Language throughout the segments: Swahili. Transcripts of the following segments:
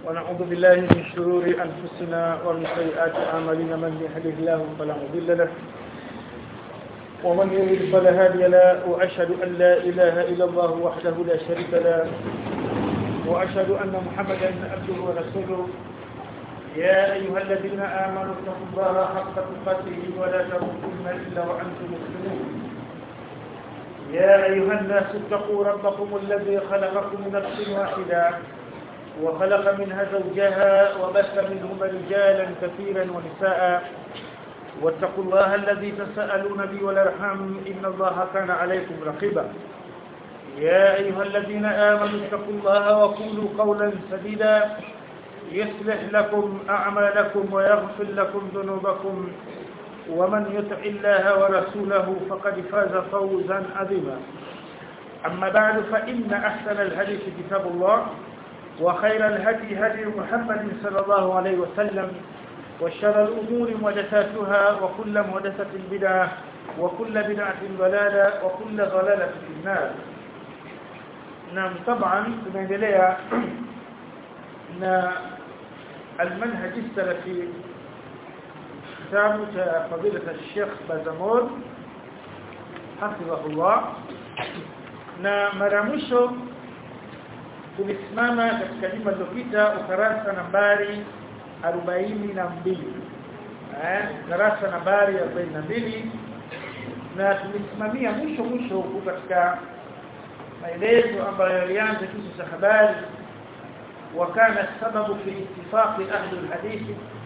ونعوذ بالله من شرور أنفسنا ومن سيئات أعمالنا من يهده الله فلا مضل له ومن يضلل فلا هادي له وأشهد أن لا إله إلا الله وحده لا شريك له وأشهد أن محمدا عبده ورسوله يا أيها الذين آمنوا اتقوا الله حق تقاته ولا تموتن إلا وأنتم مسلمون يا أيها الناس اتقوا ربكم الذي خلقكم من نفس واحدة وخلق منها زوجها وبث منهما رجالا كثيرا ونساء واتقوا الله الذي تساءلون به والارحام إن الله كان عليكم رقيبا يا أيها الذين آمنوا اتقوا الله وقولوا قولا سديدا يصلح لكم أعمالكم ويغفر لكم ذنوبكم ومن يطع الله ورسوله فقد فاز فوزا عظيما أما بعد فإن أحسن الحديث كتاب الله وخير الهدي هدي محمد صلى الله عليه وسلم وشر الأمور محدثاتها وكل محدثة بدعة وكل بدعة ضلالة وكل ضلالة في النار نعم طبعا tunaendelea na المنهج السلفي kitabu cha fadila Sheikh Bazamor hafidhahullah na mara mwisho tulisimama katika juma lililopita ukarasa nambari 42 eh darasa nambari 42 na tulisimamia mwisho mwisho huko katika maelezo ambayo yalianza kitu cha habari وكان السبب في اتفاق أهل الحديث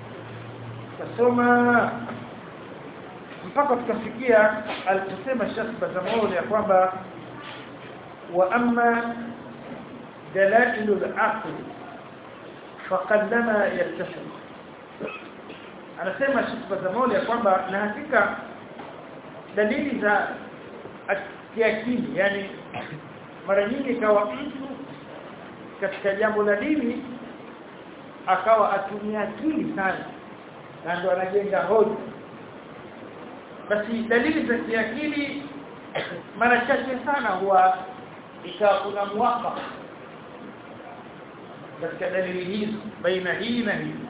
kasoma mpaka tukafikia aliposema Sheikh Bazamuri ya kwamba wa amma dalailu al-aql faqallama yattasil anasema Sheikh Bazamuri ya kwamba na hakika dalili za kiakili yani mara nyingi kawa mtu katika jambo la dini akawa atumia akili sana na ndo anajenga hoja basi dalili za kiakili mara chache sana huwa ikawa kuna muwafaka katika dalili hizo baina hii na hii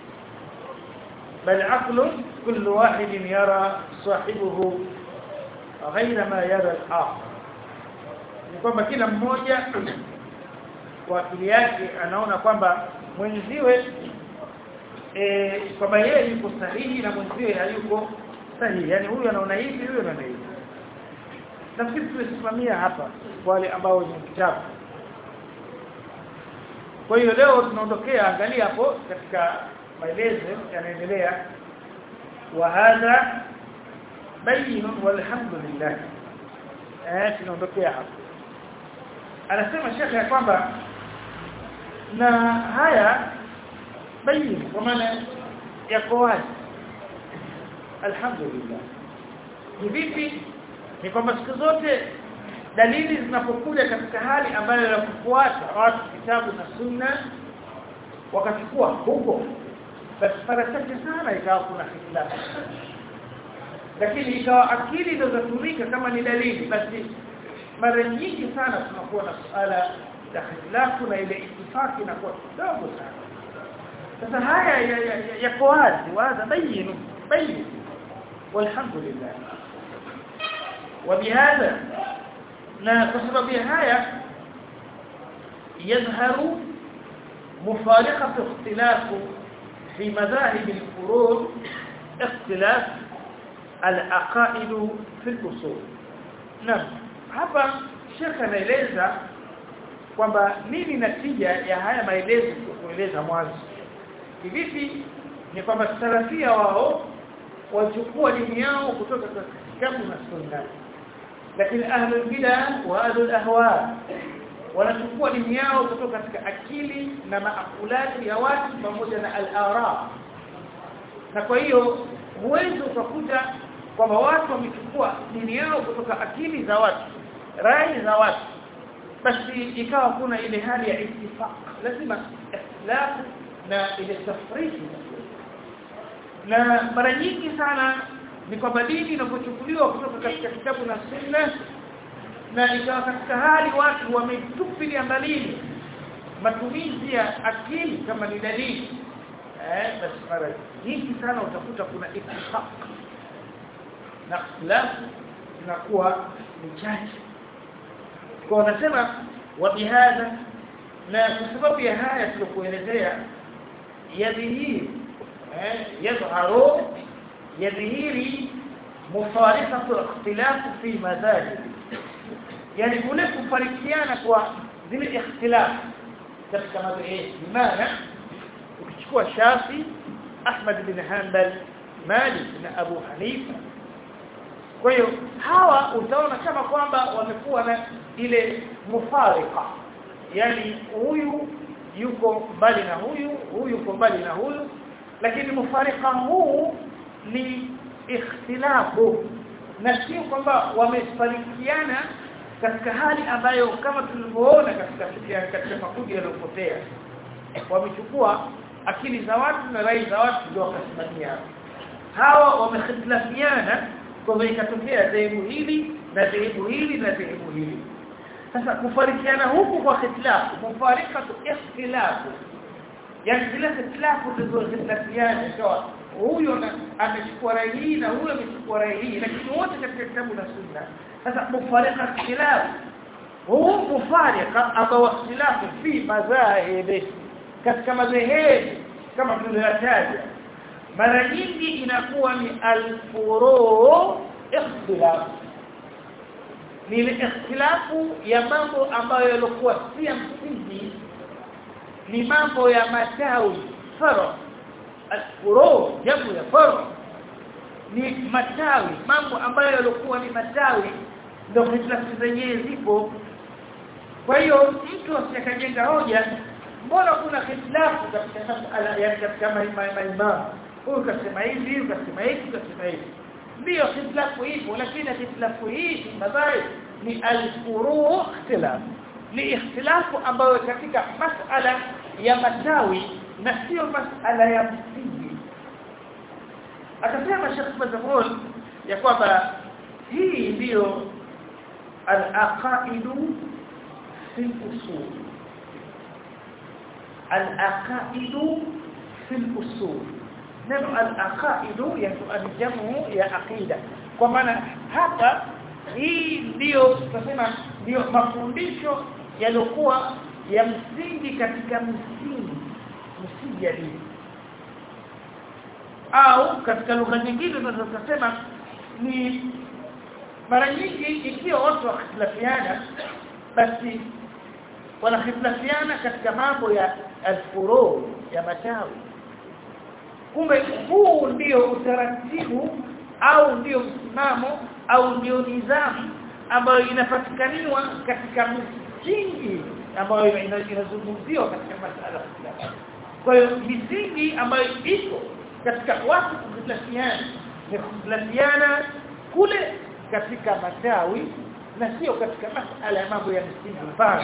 bal aqlu kullu wahid yara sahibuhu غير ما يرى الآخر ni kwamba kila mmoja kwa akili yake anaona kwamba mwenziwe eh kwamba yeye yuko sahihi na mwenziwe hayuko sahihi yani huyu anaona hivi huyu anaona hivi nafikiri tumesimamia hapa wale ambao ni kitabu kwa hiyo leo tunaondokea angalia hapo katika maelezo yanaendelea wa hadha bayin walhamdulillah eh tunaondokea hapo anasema shekhe ya kwamba na haya bayin kwa maana yako wazi alhamdulillah ni vipi ni kwamba siku zote dalili zinapokuja katika hali ambayo ya kufuata watu kitabu na sunna wakachukua huko basi mara chache sana ikawa kuna hitilafu lakini ikawa akili ndio zatumika kama ni dalili basi mara nyingi sana tunakuwa na suala la hitilafu na ile itifaki inakuwa kidogo sana sasa haya yako wazi wazi bayinu bayin walhamdulillah وبهذا na kwa sababu haya يظهر مفارقه اختلاف في مذاهب الفروع اختلاف العقائد في الاصول نعم hapa shekha anaeleza kwamba nini natija ya haya maelezo kueleza mwanzo hivi ni kwamba salafia wao wachukua dini yao kutoka katika kitabu na sunna lakini ahlul bid'ah wa ahlul ahwa wanachukua dini yao kutoka katika akili na maakulati ya watu pamoja na al-ara na kwa hiyo huwezi ukakuta kwamba watu wamechukua dini yao kutoka akili za watu rai za watu basi ikawa kuna ile hali ya ittifaq lazima ikhtilaf na ile tafriki na mara nyingi sana ni kwamba dini inapochukuliwa kutoka katika kitabu na sunna na ikawa katika hali watu wametupilia mbali matumizi ya akili kama ni dalili eh basi mara nyingi sana utakuta kuna ittifaq na ikhtilafu inakuwa ni chache kwa wanasema wa bihadha na kwa sababu ya haya tulokuelezea yadhihiri eh yadharu yadhihiri mufarikatu ikhtilafu fi madhahib yani kule kufarikiana kwa zile ikhtilafu katika madhehebu maana ukichukua Shafi Ahmad bin Hanbal Malik na Abu Hanifa kwa hiyo hawa utaona kama kwamba wamekuwa na ile mufarika yani huyu yuko mbali na huyu huyu yuko mbali na huyu lakini mufarika huu ni ikhtilafu na sio kwamba wamefarikiana katika hali ambayo kama tulivyoona katika katika makundi yaliyopotea wamechukua akili za watu na rai za watu ndio wakasimamia hawa wamekhitilafiana kwa ikatokea dhehebu hili na dhehebu hili na dhehebu hili sasa kufarikiana huku kwa khitilafu mufarikatu ikhtilafu yani zile khitilafu zilizokhitilafiana kwa huyo amechukua rai hii na huyo amechukua rai hii lakini wote katika kitabu na sunna sasa mufarika ikhtilaf huu mufarika ambao ikhtilafu fi madhahib katika madhehebu kama tulivyotaja mara nyingi inakuwa ni al-furu ikhtilaf ni ile ikhtilafu ya mambo ambayo yalikuwa si ya msingi ni mambo ya matawi faro al-furu jamu ya faro ni matawi mambo ambayo yalikuwa ni matawi ndio hitilafu zenyewe zipo kwa hiyo mtu asikajenga hoja mbona kuna hitilafu katika masala ya katika maimamu huyu kasema hivi huyu kasema hivi kasema hivi ndio hitilafu ipo lakini hitilafu hii madhari ni al-furu' ikhtilaf ni ikhtilafu ambayo katika masala ya matawi na sio masala ya msingi akasema Sheikh Fadhul ya kwamba hii ndiyo al-aqaidu fi usul al-aqaidu fi usul neno al-aqaidu yani jamu ya aqida kwa maana hapa hii ndiyo tunasema ndiyo mafundisho yaliokuwa ya msingi katika msingi msingi ya dini au katika lugha nyingine tunaweza kusema ni mara nyingi ikiwa watu wakhtilafiana basi wanakhtilafiana katika mambo ya alfuru ya matawi kumbe huu ndio utaratibu au ndio msimamo au ndio nidhamu ambayo inapatikaniwa katika msingi ambayo inazungumziwa katika masala fulani kwa hiyo misingi ambayo iko katika watu kukhtilafiana ni kukhtilafiana kule katika matawi na sio katika masala ya mambo ya msingi mfano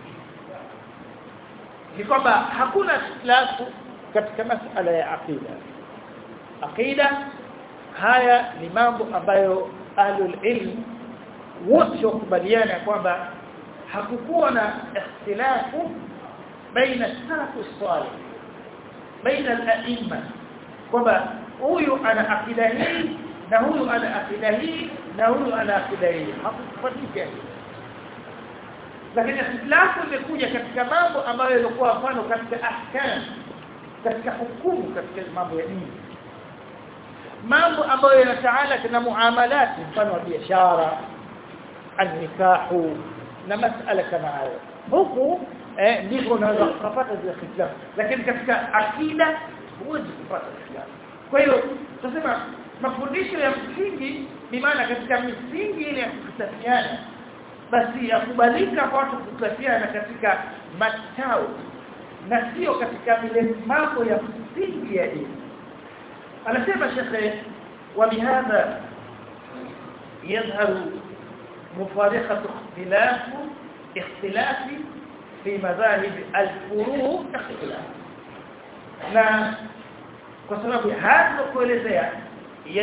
ni kwamba hakuna ikhtilafu katika masala ya aqida aqida haya ni mambo ambayo ahlul ilm wote wakubaliana kwamba hakukuwa na ikhtilafu baina salafu salih baina al-a'imma kwamba huyu ana akida hii na huyu ana akida hii na huyu ana akida hii hakufatika lakini ikhtilafu imekuja katika mambo ambayo yalikuwa mfano katika ahkam katika hukumu katika mambo ya dini mambo ambayo yanataala na muamalati mfano wa biashara an-nikahu na masala kama hayo huku eh ndivyo unaweza kupata zile ikhtilaf lakini katika akida huwezi kupata ikhtilaf kwa hiyo tunasema mafundisho ya msingi ni maana katika misingi ile ya kukutafiana basi yakubalika kwa watu kukutafiana katika matao na sio katika vile mambo ya msingi ya dini anasema shekhe وبهذا يظهر مفارقة اختلاف اختلاف في مذاهب الفروع اختلاف na kwa sababu hata kuelezea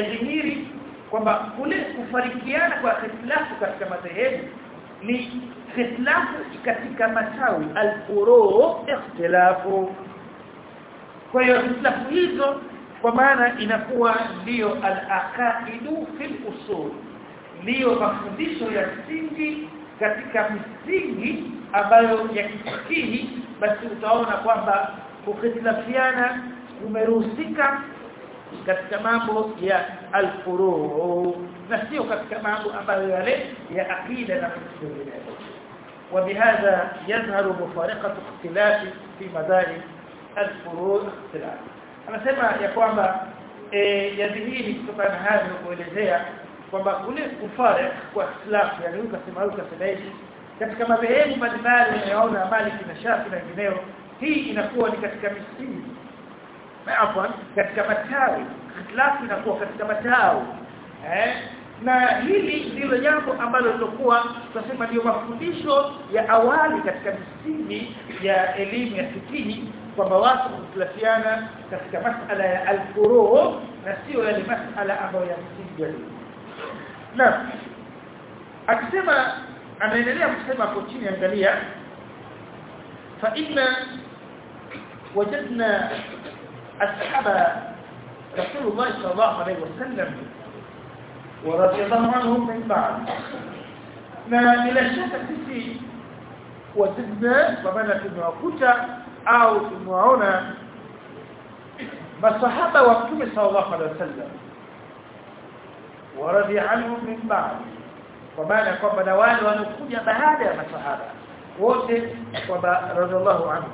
yadhihiri kwamba kule kufarikiana kwa ikhtilafu katika madhehebu ni ikhtilafu katika matawi al-furu ikhtilafu kwa hiyo ikhtilafu hizo kwa maana inakuwa ndiyo al-aqaidu fil usul ndiyo mafundisho ya msingi katika misingi ambayo ya kifikihi basi utaona kwamba kukhitilafiana kumeruhusika katika mambo ya al-furu na sio katika mambo ambayo yale ya akida na vinginevyo وبهذا يظهر مفارقه اختلاف في مذاهب الفروع اختلاف anasema ya kwamba eh yadhihiri kutokana na hayo kuelezea kwamba kule kufare kwa ikhtilaf yani ukasema ukasema hivi katika madhehebu mbalimbali unayoona Maliki na Shafi na wengineo hii inakuwa ni katika misingi afwan katika matawi ikhtilaf inakuwa katika matawi eh na hili ndilo jambo ambalo lilokuwa tunasema ndio mafundisho ya awali katika misingi ya elimu ya fikihi kwamba watu kutilafiana katika masala ya al-furu' na sio yale masala ambayo ya msingi ya elimu na akisema anaendelea kusema hapo chini angalia fa inna wajadna ashaba rasulullah sallallahu alayhi wasallam ورضي الله عنهم من بعد na bila shaka sisi wajidna kwa maana tumewakuta au tumewaona masahaba wa Mtume sallallahu alaihi wasallam waradhi anhum min ba'd kwa maana kwamba na wale wanaokuja baada ya masahaba wote kwamba radhiallahu anhu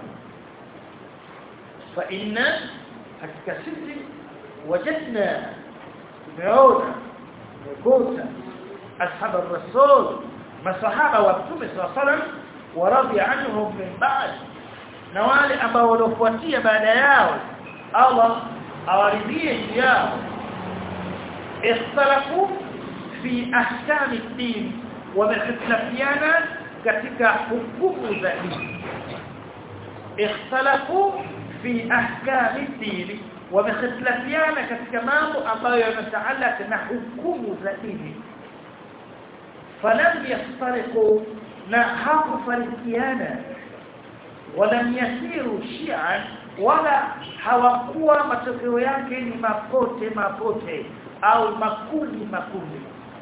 fa inna hakika sisi wajadna tumeona tumekosa ashab ar-rasul masahaba wa Mtume sallallahu alaihi wasallam waradhi anhum min ba'd na wale ambao walofuatia baada yao Allah awaridhie yao ikhtalafu fi ahkam ad-din wamekhtalafiana katika hukumu za dini ikhtalafu fi ahkam ad-din wamekhtalafiana katika mambo ambayo yanataalaka na hukumu za dini falam yastariqu na hawafarikiana walam yasiru shi'an wala hawakuwa matokeo yake ni mapote mapote au makundi makundi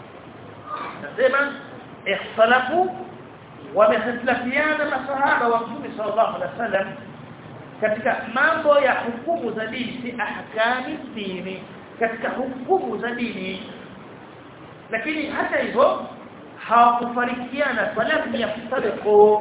nasema ikhtalafu wamehitilafiana masahaba wa Mtume sallallahu alaihi wasallam katika mambo ya hukumu za dini si ahkami dini katika hukumu za dini lakini hata hivyo hawakufarikiana falam yaftariqu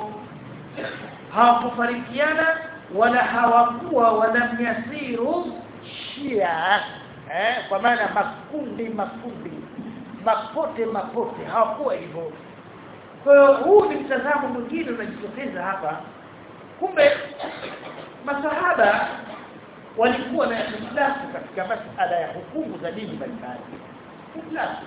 hawakufarikiana wala hawakuwa wala yasiru shia eh kwa maana makundi makundi mapote mapote hawakuwa hivyo kwa hiyo huu ni mtazamo mwingine unajitokeza hapa kumbe masahaba walikuwa na ikhtilafu katika masala ya hukumu za dini mbalimbali ikhtilafu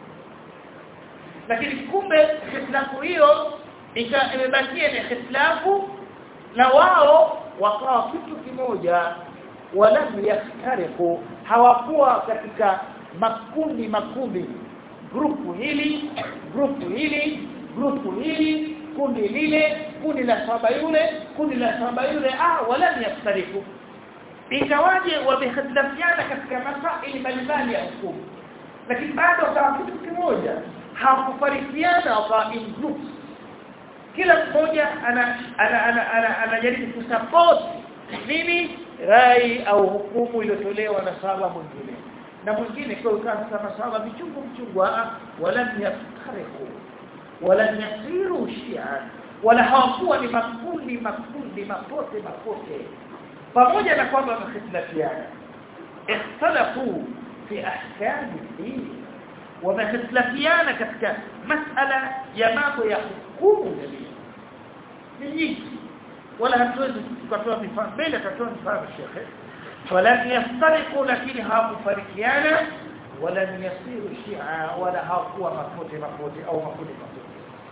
lakini kumbe ikhtilafu hiyo imebakia ni ikhtilafu na wao wakawa kitu kimoja wala yaftariku hawakuwa katika makundi makundi grupu hili grupu hili grupu hili kundi lile kundi la saba yule kundi la saba yule ah wala yaftariku ingawaje wamehitilafiana katika masaili mbalimbali ya hukumu lakini bado wakawa kitu kimoja hawakufarikiana wakawa in groups kila mmoja ana anajaribu kusupport nini rai au hukumu iliyotolewa na sahaba mwingine na mwingine kwa kama sahaba michungu mchungu wala yaftariku wala yasiru shia wala hawakuwa ni makundi makundi mapote mapote pamoja na kwamba wamehitilafiana ikhtalafu fi ahkam din wamehitilafiana katika masala ya mambo ya hukumu ya dini ni nyingi wala hatuwezi tukatoa mifano mbele tutatoa mifano shekhe wala yastariqu lakini hawakufarikiana wala yasiru shia wala hawakuwa mapote mapote au makundi mapote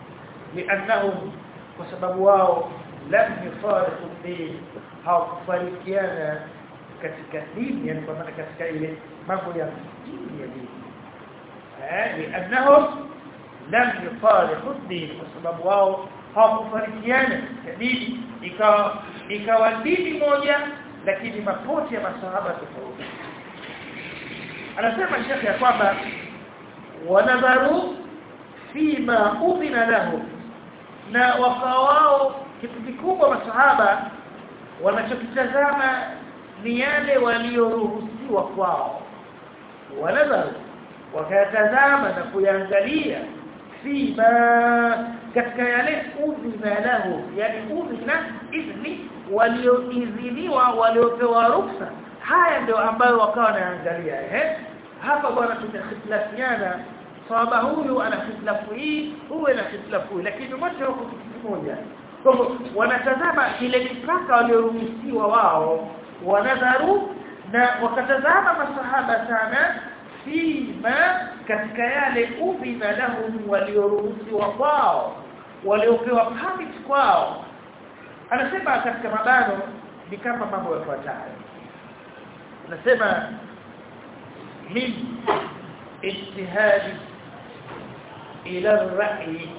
لانهم وسبب wao lam yufariqu din hawakufarikiana katika dini yani kwa maana katika ile mambo ya dini ya dini eh لانهم lam yufariqu din kwa sababu wao hawakufarikiana katika dini ikawa ikawa dini moja lakini mapote ya masahaba tofauti anasema shekhi ya kwamba wanadharu fima udhina lahu na wakawao kitu kikubwa masahaba wanachokitazama ni yale walioruhusiwa kwao wanadharu wakayatazama na kuyaangalia fima katika yale udhina lahu yani udhina idhni walioidhiniwa waliopewa ruksa haya ndio ambayo wakawa wanaangalia eh hapa bwana tutakhilafiana sahaba huyu ana khilafu hii huyu ana khilafu hii lakini wote wako kitu kimoja kwa hivyo wanatazama ile mipaka walioruhusiwa wao wanadharu na wakatazama masahaba sana fima katika yale ubina lahum walioruhusiwa kwao waliopewa permit kwao anasema katika mabano ni kama mambo yafuatayo anasema min ijtihadi ila ar-ra'yi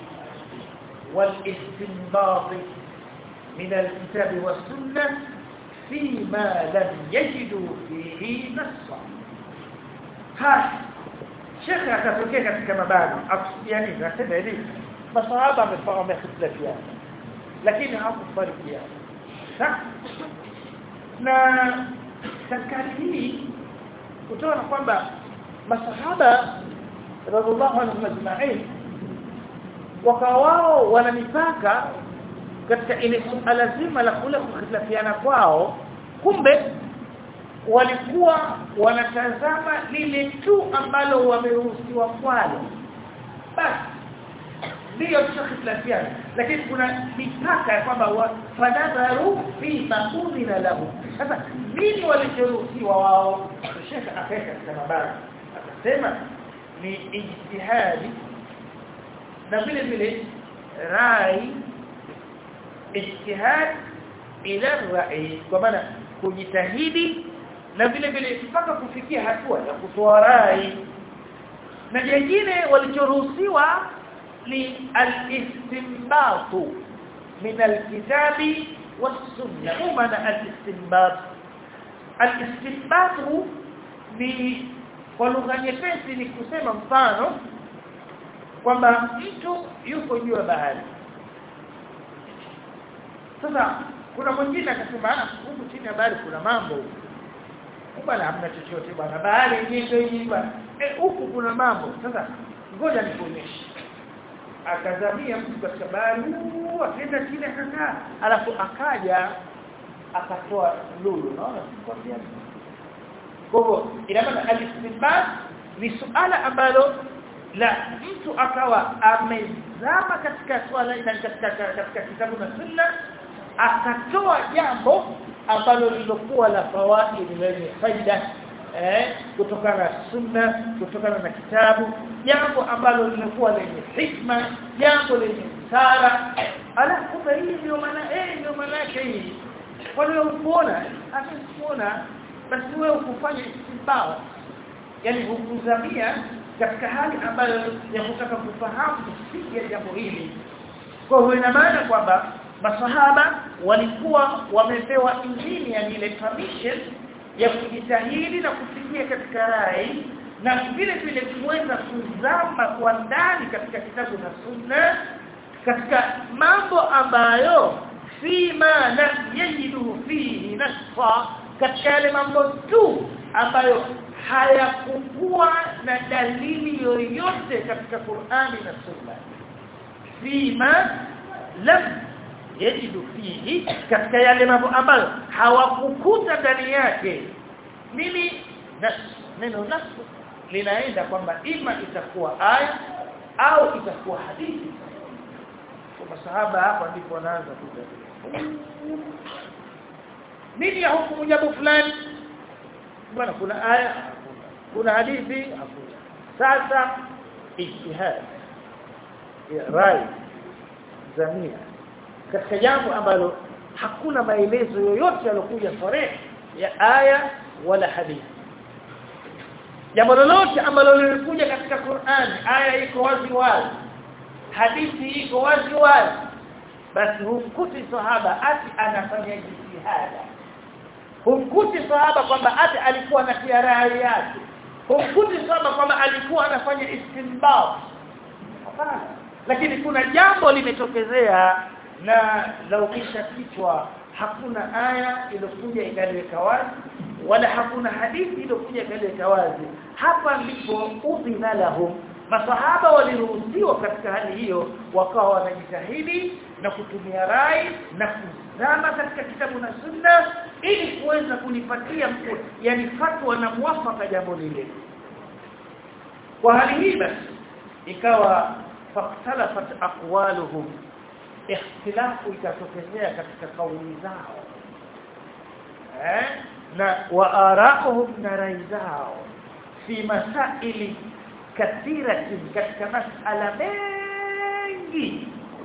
والاستنباط من الكتاب والسنة فيما لم يجدوا فيه نصا ها شيخ akatokea katika mabano yani nasema hivi masahaba wamefarikiana lakini hawakufarikiana na katika hii utaona kwamba masahaba radhiallahu anhum ajma'in wao wana mipaka katika ile suala zima la kule kukhitlafiana kwao kumbe walikuwa wanatazama lile tu ambalo wameruhusiwa kwalo basi ndio tukhitlafiana lakini kuna mipaka ya kwamba fanadharu fi maudhina lahu sasa nini walichoruhusiwa wao shekha akaweka katika mabara akasema ni ijtihadi na vile vile rai ijtihad ila rai kwa maana kujitahidi na vile vile mpaka kufikia hatua ya kutoa rai na jingine walichoruhusiwa ni al-istinbatu min al-kitabi was-sunnah maana al-istinbat al-istinbatu ni kwa lugha nyepesi ni kusema mfano kwamba mtu yuko juu ya bahari sasa kuna mwingine akasema huku chini ya bahari kuna mambo bwana hamna chochote bwana bahari yenyewe ndio hii bwana eh huku kuna mambo sasa ngoja nikuonyeshe akazamia mtu katika bahari akaenda chini akakaa alafu akaja akatoa lulu unaona sikwambia kwa hivyo ina maana al-istinbat ni suala ambalo la mtu akawa amezama katika swala ina katika, katika kitabu na sunna akatoa jambo ambalo lilokuwa la fawaid lenye faida eh kutokana na sunna kutokana na kitabu jambo ambalo lilikuwa lenye hikma jambo lenye sara alafu kumbe hii ndio maana eh ndio maana yake hii kwa hiyo unaona akisiona basi wewe ukufanya istimbao yani hukuzamia katika hali ambayo ya kutaka kufahamu msingi ya jambo hili kwa hiyo ina maana kwamba masahaba walikuwa wamepewa injili yani ile permission ya kujitahidi na kufikia katika rai na vile vile kuweza kuzama kwa ndani katika kitabu na sunna katika mambo ambayo fima lam yajidu fihi nasfa katika yale mambo tu ambayo hayakukuwa na dalili yoyote katika Qur'ani na Sunna fima lam yajidu fihi katika yale mambo ambayo hawakukuta ndani yake nini nas neno nas linaenda kwamba ima itakuwa aya au itakuwa hadithi kwa masahaba hapa ndipo wanaanza kujadili nini ya hukumu jambo fulani bwana kuna aya kuna hadithi hakuna sasa ijtihad rai zamia katika jambo ambalo hakuna maelezo yoyote yalokuja sore ya aya wala hadithi jambo lolote ambalo lilikuja katika Qur'an aya iko wazi wazi hadithi iko wazi wazi basi humkuti sahaba ati anafanya jitihada humkuti sahaba kwamba ati alikuwa na rai yake humkuti sahaba kwamba alikuwa anafanya istinbat hapana lakini kuna jambo limetokezea na laukisha kichwa hakuna aya iliyokuja ikaliweka wazi wala hakuna hadithi iliyokuja ikaliweka wazi hapa ndipo udhina lahum masahaba waliruhusiwa katika hali hiyo wakawa wanajitahidi na kutumia rai na kuzama katika kitabu na sunna ili kuweza kulipatia yani fatwa na muafaka jambo lile kwa hali hii basi ikawa faktalafat aqwaluhum ikhtilafu ikatokezea katika kauli zao eh na wa ara'uhum na rai zao fi masaili kathiratin katika masala mengi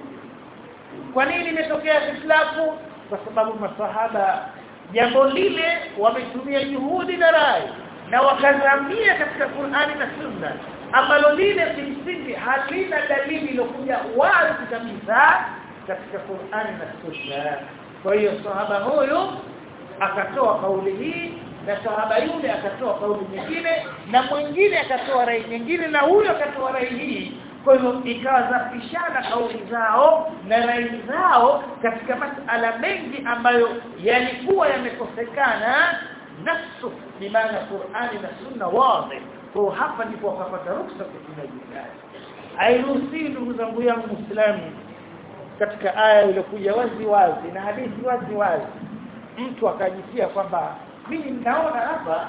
kwa nini imetokea ikhtilafu kwa sababu masahaba jambo lile wametumia juhudi na rai na wakazamia katika Qur'ani na Sunna ambalo lile kimsingi halina dalili iliyokuja wazi kabisa katika Qur'ani na Sunna kwa hiyo sahaba huyo akatoa kauli hii na sahaba yule akatoa kauli nyingine na mwingine akatoa rai nyingine na huyo akatoa rai hii kwa hivyo ikawa zapishana kauli zao na rai zao katika masala mengi ambayo yalikuwa yamekosekana nafsu bimaana Qur'ani na Sunna wazi kwa hapa ndipo wakapata ruksa kutumia jihad hairuhusiwi ndugu zangu yangu Muislamu katika aya iliyokuja wazi wazi na hadithi wazi wazi mtu akajitia kwamba mimi ninaona hapa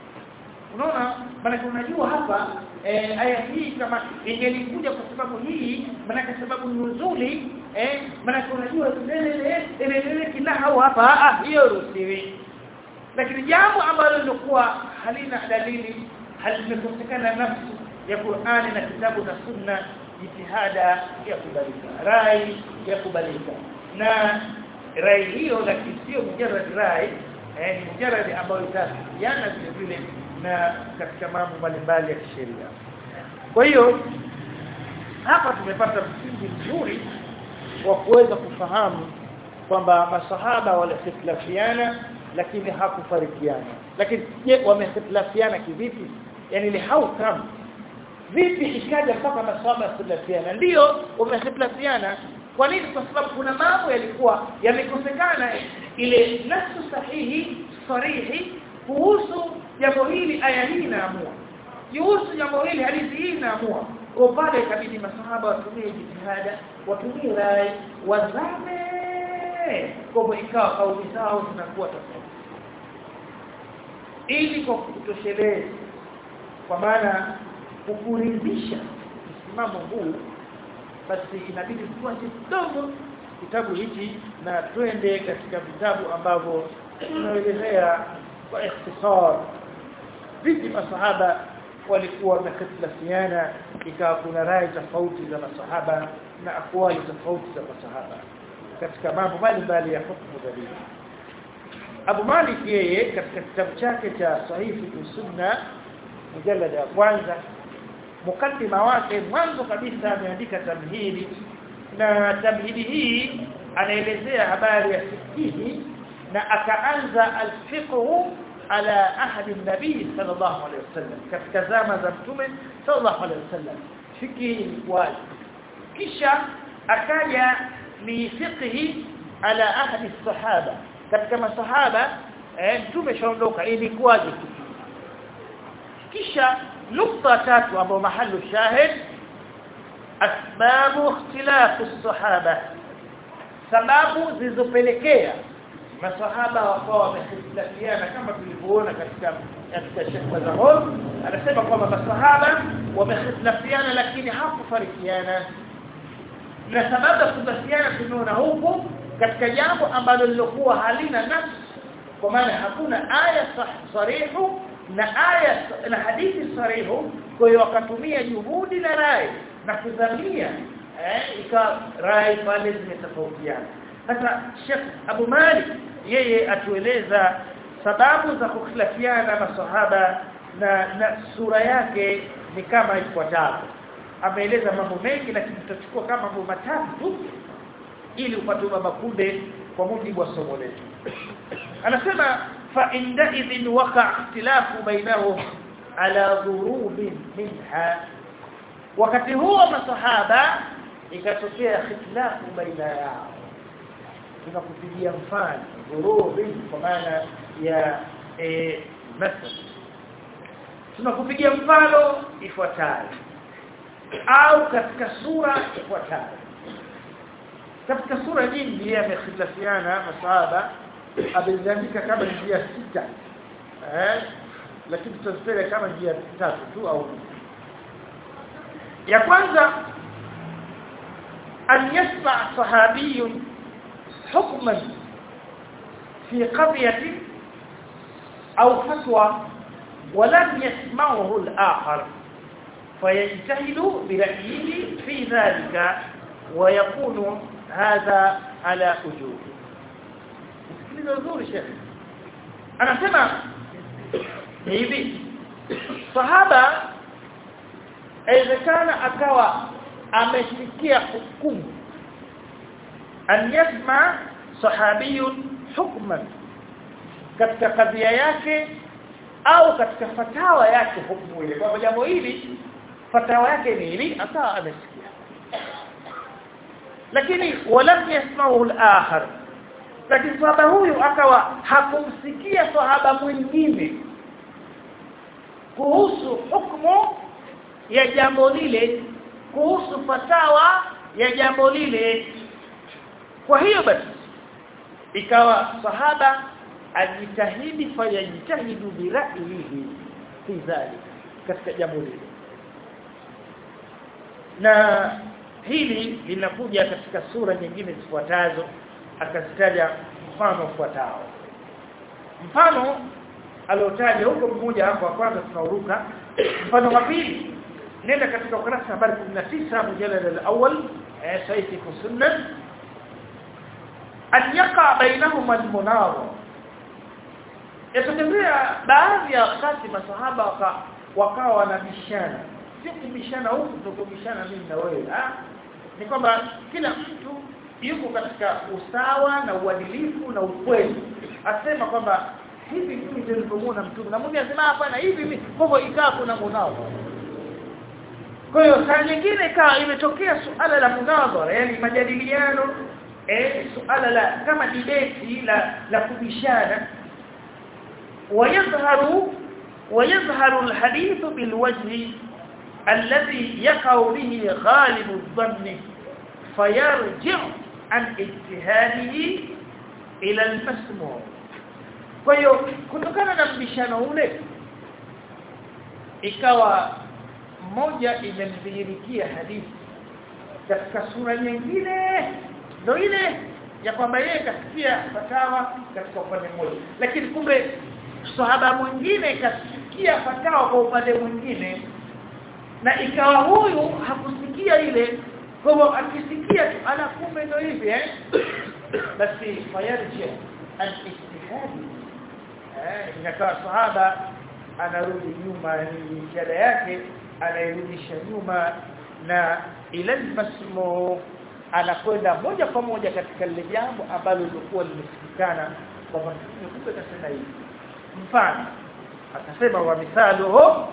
unaona maana unajua hapa eh, aya hii kama ingelikuja kwa sababu hii maana kwa sababu nuzuli eh maana unajua ile ile ile kinahau hapa ah hiyo ruhusiwi lakini jambo ambalo lilikuwa halina dalili halimekosekana nafsi ya Qur'ani na kitabu na sunna jitihada ya kubalika rai ya kubalika na rai hiyo lakini sio mujarrad rai eh ni mujarrad ambayo itafikiana vile vile na katika mambo mbalimbali ya kisheria kwa hiyo hapa tumepata msingi mzuri wa kuweza kufahamu kwamba masahaba walikhtilafiana lakini hakufarikiana lakini je wamehtilafiana kivipi yani ile how come vipi ikaja mpaka masahaba khtilafiana ndio wamehtilafiana kwa nini kwa sababu kuna mambo yalikuwa yamekosekana ile nasu sahihi sarihi kuhusu jambo hili aya hii inaamua kuhusu jambo hili hadithi hii inaamua kwa pale ikabidi masahaba watumie jitihada watumie rai wazame kwa ikawa kauli zao zinakuwa tofauti ili kwa kutosheleza kwa maana kukuridhisha msimamo huu basi inabidi tuache kidogo kitabu hiki na twende katika vitabu ambavyo tunaelezea kwa ikhtisar vipi masahaba walikuwa wamekhtalafiana ikawa kuna rai tofauti za masahaba na akwali tofauti za masahaba katika mambo mbalimbali ya hukumu dalili Abu Malik yeye katika kitabu chake cha Sahihi Sunna mjalada ya kwanza mukaddima wake mwanzo kabisa ameandika tamhidi na tamhidi hii anaelezea habari ya fikihi na akaanza alfiqhu ala ahadi nabii sallallahu alaihi wasallam katika zama za mtume sallallahu alaihi wasallam fikihi ilikuwa kisha akaja ni fiqhi ala ahadi sahaba katika masahaba eh mtume shaondoka ilikuwaje kisha nukta tatu ambayo mahallu shahid asbabu ikhtilaf as-sahaba sababu zilizopelekea masahaba wakawa wamehitilafiana kama tulivyoona katika katika shekwa za hol anasema kwamba masahaba wamehitilafiana lakini hakufarikiana na sababu ya kutofarikiana tumeona huku katika jambo ambalo lilokuwa halina nafsi kwa maana hakuna aya sarihu na aya na hadithi sarihu kwa hiyo wakatumia juhudi na rai na kudhamia eh ika rai pale zimetofautiana sasa Sheikh Abu Malik yeye atueleza sababu za kukhtilafiana masahaba na, na sura yake ni kama ifuatavyo ameeleza mambo mengi lakini tutachukua kama mambo matatu tu ili upate baba kunde kwa mujibu wa somo letu anasema fa inda idhin waqa ikhtilafu bainahum ala dhurubin minha wakati huo masahaba ikatokea ikhtilafu baina yao tunakupigia mfano dhurubin kwa maana ya eh masal tunakupigia mfano ifuatayo au katika sura ifuatayo katika sura nyingi yamekhitlafiana masahaba ameziandika kama njia sita eh lakini tutazipeleka kama njia tatu tu au ya kwanza an yasma sahabi hukman fi qadiyati au fatwa ولم يسمعه الآخر فيجتهد برأيه في ذلك ويكون هذا على وجوه sikiliza vizuri shekhi anasema hivi sahaba inawezekana akawa amesikia hukumu an yasma sahabiyun hukman katika kadhia yake au katika fatawa yake hukumu ile kwa jambo hili fatawa yake ni hili akawa amesikia lakini walam yasma'u al-akhar lakini sahaba huyu akawa hakumsikia sahaba mwingine kuhusu hukumu ya jambo lile kuhusu fatawa ya jambo lile kwa hiyo basi ikawa sahaba ajitahidi fayajitahidu bira'yihi fi dhalik katika jambo lile na hili linakuja katika sura nyingine zifuatazo akazitaja mfano ufuatao mfano aliotaja huko mmoja hapo kwanza tunauruka mfano wa pili nenda katika ukurasa nambari 19 mjalada al-awwal sahihi sunna an yaqa bainahuma al-munawara yatokea baadhi ya wakati masahaba waka, wakawa wanabishana si kubishana huku tukubishana mimi na wewe ah ni kwamba kila mtu yuko katika usawa na uadilifu na ukweli asema kwamba hivi mimi ndio nilipomuona mtume na mwingine anasema hapana hivi mimi kwa hivyo ikawa kuna munao kwa hiyo saa nyingine ikawa imetokea suala la munadhara yani majadiliano eh suala la kama debate la la kubishana ويظهر ويظهر الحديث بالوجه الذي يقع به غالب الظن فيرجع عن اجتهاده الى المسموع kwa hiyo kutokana na mbishano ule ikawa mmoja imemdhihirikia hadithi katika sura nyingine ndio ile ya kwamba yeye kasikia fatawa katika upande mmoja lakini kumbe sahaba mwingine kasikia fatawa kwa upande mwingine na ikawa huyu hakusikia ile kwa hivyo akisikia tu ana kumbe ndio hivi eh basi fayarji an ijtihadi eh inakaa sahaba anarudi nyuma ni jada yake anairudisha nyuma na ila masmu anakwenda moja kwa moja katika lile jambo ambalo lilikuwa limesikikana kwamba kumbe kasema hivi mfano akasema wa mithaluhu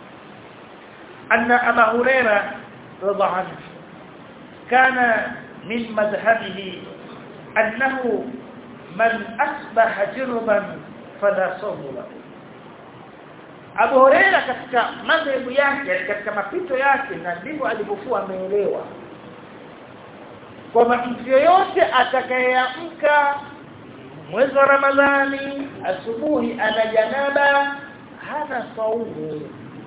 anna aba huraira radhiallahu anhu kana min madhhabihi annahu man asbaha jirban fala sawmu lahu Abu Huraira katika madhehebu yake katika mapito yake na ndivyo alivyokuwa ameelewa kwamba mtu yoyote atakayeamka mwezi wa Ramadhani asubuhi ana janaba hana saumu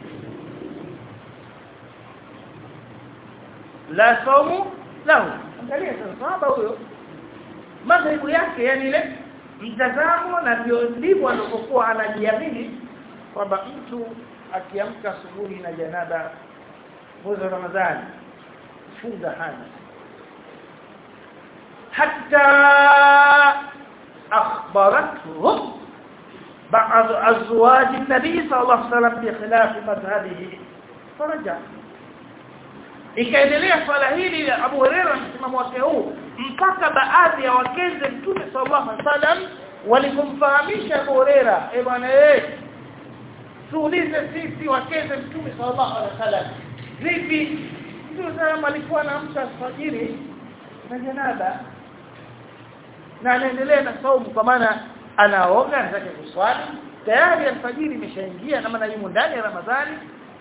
la saumu lahu angalia sahaba huyo madhehebu yake yani ile mtazamo na ndio ndivyo alivyokuwa anajiamini kwamba mtu akiamka asubuhi na janaba mwezi wa Ramadhani funga hana hatta akhbaratuhum بعض ازواج النبي صلى الله عليه وسلم بخلاف مذهبه فرجع ikaendelea swala hili la Abu Hurairah msimamo wake huu mpaka baadhi ya wakeze Mtume sallallahu alaihi wasallam walipomfahamisha Abu Hurairah eh bwana eh tuulize sisi wakeze Mtume sallallahu alaihi wasallam vipi Mtume sallallahu alikuwa anaamka alfajiri na janaba na anaendelea na saumu kwa maana anaoga anataka kuswali tayari alfajiri imeshaingia na maana yumo ndani ya Ramadhani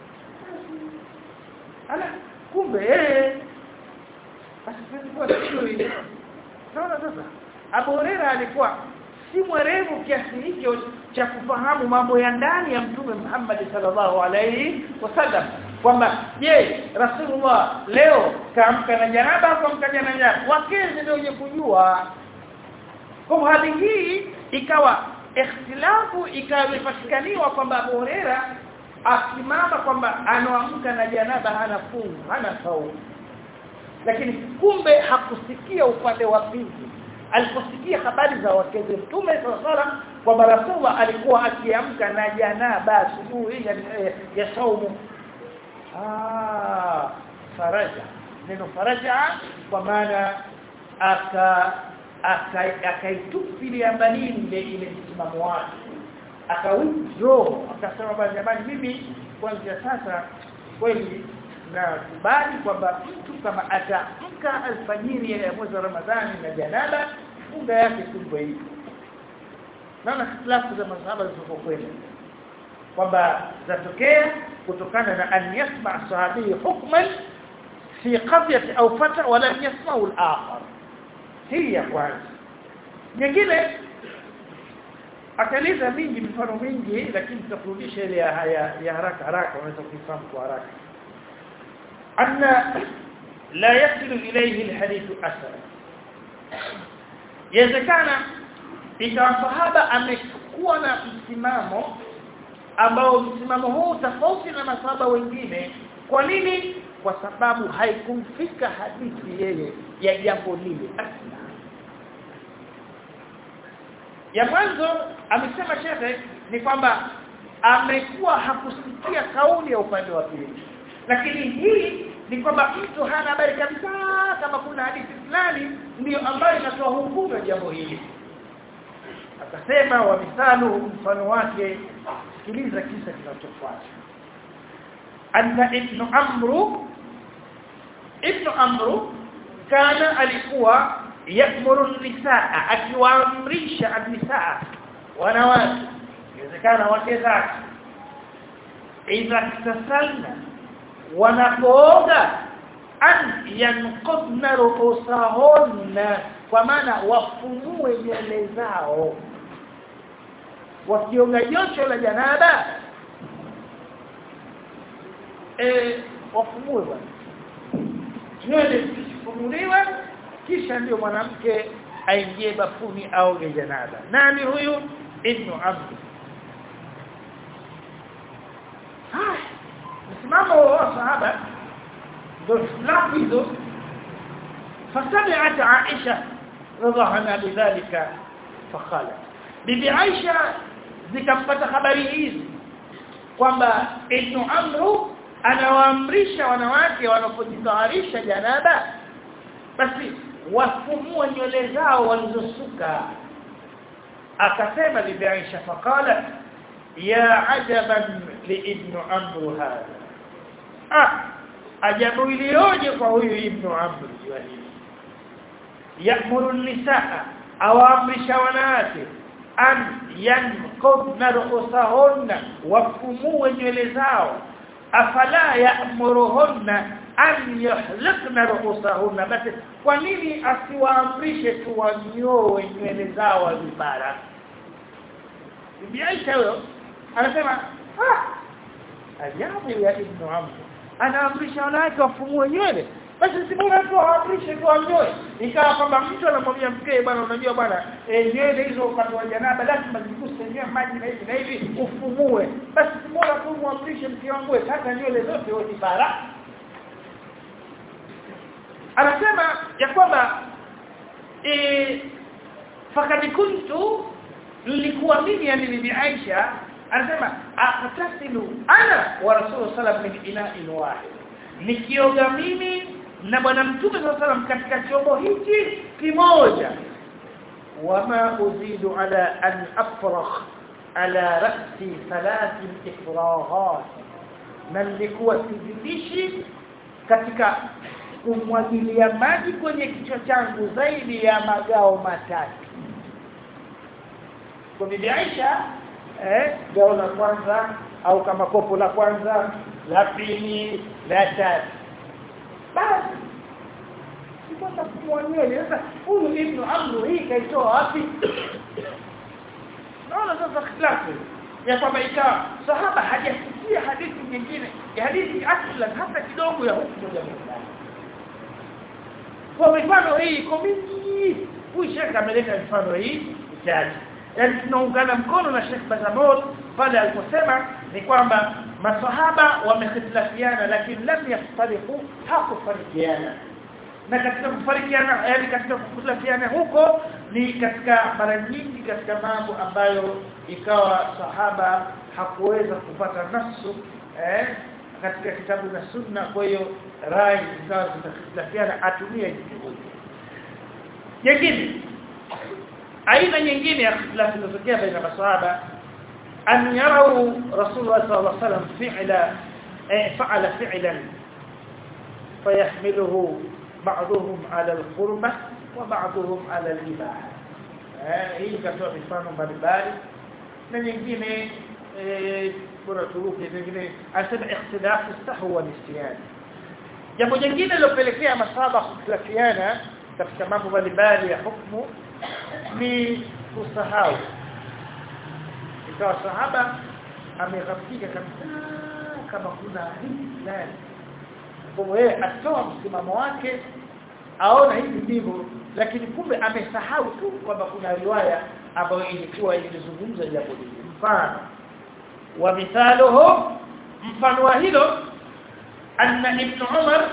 ala kumbe eh basi tulikuwa sijui naona sasa Abu Hurairah alikuwa si mwerevu kiasi hicho cha kufahamu mambo ya ndani ya Mtume Muhammad sallallahu alaihi wasallam kwamba je Rasulullah leo kaamka na janaba au kaamka na janaba wakezi ndio wenye kujua kwa hali hii ikawa ikhtilafu ikapatikaniwa kwamba Abu Huraira asimama kwamba anaamka na janaba hana fungu hana saumu lakini kumbe hakusikia upande wa pili aliposikia habari za wakeze mtume sallallahu kwamba Rasulullah alikuwa akiamka na janaba asubuhi ya, ya saumu ah faraja neno faraja kwa maana aka akaitupilia mbali ile ile msimamo wake akawithdraw akasema bwana jamani mimi kuanzia sasa kweli nakubali kwamba mtu kama ataamka alfajiri ya mwezi wa Ramadhani na janaba funga yake kumbe hivi naona khilafu za masahaba zilizokwenda kwamba zatokea kutokana na an yasma sahabi hukman fi qadiyati au fata wala yasma'u al-akhar hii ya kwanza nyingine akaeleza mingi mifano mingi lakini tutakurudisha ile ya, ya, ya haraka haraka unaweza kuifahamu kwa haraka anna la yasilu ilayhi alhadith asara yawezekana ikawa sahaba amekuwa na msimamo ambao msimamo huu tofauti na masahaba wengine kwa nini kwa sababu haikumfika hadithi yeye ya jambo lile asla ya mwanzo amesema shekhe ni kwamba amekuwa hakusikia kauli ya upande wa pili lakini hii ni kwamba mtu hana habari kabisa kama kuna hadithi fulani ndio ambayo inatoa hukumu ya jambo hili akasema wa mithalu mfano wake sikiliza kisa kinachofuata anna ibn amru ibn amru kana alikuwa yamuru nisaa akiwaamrisha nisaa wanawake inawezekana wake zake idha tasalna wanapooga an yanqudna ruusahunna kwa maana wafumue nywele zao wakioga jocho la janaba eh wafumue bwana nywele zifumuliwe kisha ndio mwanamke aingie bafuni au janaba nani huyu ibn amr ah msimamo wa sahaba ndio islamu hizo فسمعت عائشة رضي عنها بذلك فقالت bibi Aisha zikampata habari hizi kwamba Ibn Amru anawaamrisha wanawake wanapojitaharisha janaba basi wafumue nywele zao walizosuka akasema bibi Aisha faqala ya ajaban li ibn Amru hadha ah ajabu iliyoje kwa huyu ibn Amru hili yamuru nisaa awaamrisha wanawake an yanqudna ru'usahunna wafumue nywele zao afala ya'muruhunna an yuhliqna ru'usahunna basi kwa nini asiwaamrishe tu wanyoe nywele zao vibara Bibi Aisha huyo anasema ah ajabu ya ibn Amr anaamrisha wanawake wafumue nywele basi si bora tu aamrishe tu anyoe ikawa kwamba mtu anamwambia mkee bwana unajua bwana e, nywele hizo wakati wa janaba lazima ziguse nywele maji na hivi na hivi ufumue basi si bora tu muamrishe mke wangu kata nywele zote wote bara anasema ya kwamba e, fakad kuntu nilikuwa mimi yani bibi Aisha anasema aqtasilu ana wa rasul sallallahu alaihi wasallam min ina'in wahid nikioga mimi na bwana mtume sallallahu katika chombo hichi kimoja wama uzidu ala an afrakh ala ra'si thalath ifraghat na nilikuwa sizidishi katika kumwagilia maji kwenye kichwa changu zaidi ya magao matatu kwa bibi Aisha eh gao la kwanza au kama kopo la kwanza la pili la tatu basi sipata kumwonyesha sasa huyu ibn amru hii kaitoa wapi naona sasa khilafu ya kwamba ikawa sahaba hajasikia hadithi nyingine ya hadithi aslan hata kidogo ya hukumu ya Muislamu kwa mifano hii iko mingi huyu shekha ameleta mifano hii chache yani tunaungana mkono na Sheikh Bazamot pale aliposema ni kwamba masahaba wamehitilafiana lakini lam yaftariqu hakufarikiana na katika kufarikiana yani katika kukutlafiana huko ni katika mara nyingi katika mambo ambayo ikawa sahaba hakuweza kupata nasu eh katika kitabu na sunna kwa hiyo rai zikawa zitakhilafiana atumie juhudi nyingine aina nyingine ya khilafu inatokea baina masahaba an yarau rasulullah sallallahu alaihi wasallam fi'la fa'ala fi'lan fayahmiluhu بعضهم على القربة وبعضهم على الإباحة hii katoa mifano mbalimbali na nyingine bora turuke nyingine anasema ikhtilafu sahwa wa nisyan jambo jingine lilopelekea masaba kukhtilafiana katika mambo mbalimbali ya hukumu ni kusahau ikawa sahaba ameghafika kabisa kama kuna hii fulani kwa yeye atoa msimamo wake aona hivi ndivyo lakini kumbe amesahau tu kwamba kuna riwaya ambayo ilikuwa ilizungumza jambo hili mfano wa mithaluhu mfano wa hilo anna ibn umar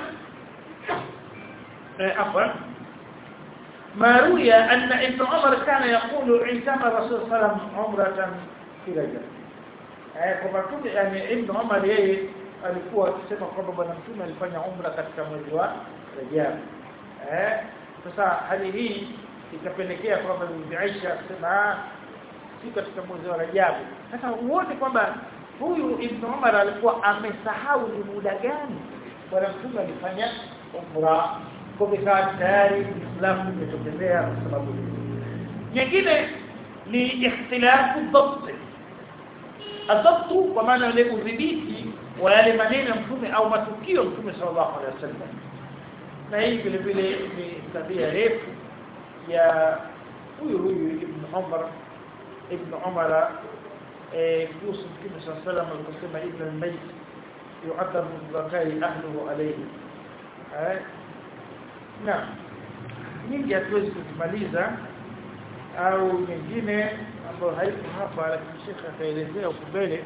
afwan ما روي أن ابن عمر كان يقول عندما الرسول صلى الله عليه وسلم عمرة في رجب kwa mtume yani ibn Umar yeye alikuwa akisema kwamba bwana mtume alifanya umra katika mwezi wa Rajab eh sasa hali hii ikapelekea kwamba Bibi Aisha akasema si katika mwezi wa Rajab sasa uone kwamba huyu ibn Umar alikuwa amesahau ni muda gani bwana mtume alifanya umra kwa sababu tayari Uislamu umetokezea kwa sababu nyingine ni ikhtilafu dhabt adhabtu kwa maana ile udhibiti wa yale maneno ya mtume au matukio mtume sallallahu alaihi wasallam na hii vile vile ni tabia refu ya huyu huyu ibn Umar ibn Umar eh kuhusu mtume sallallahu alaihi wasallam aliposema ibn al-mayt yu'adhabu zakari ahluhu alayhi eh na nyingi hatuwezi kuzimaliza au nyingine ambayo haiko hapa lakini shekha ataelezea huko mbele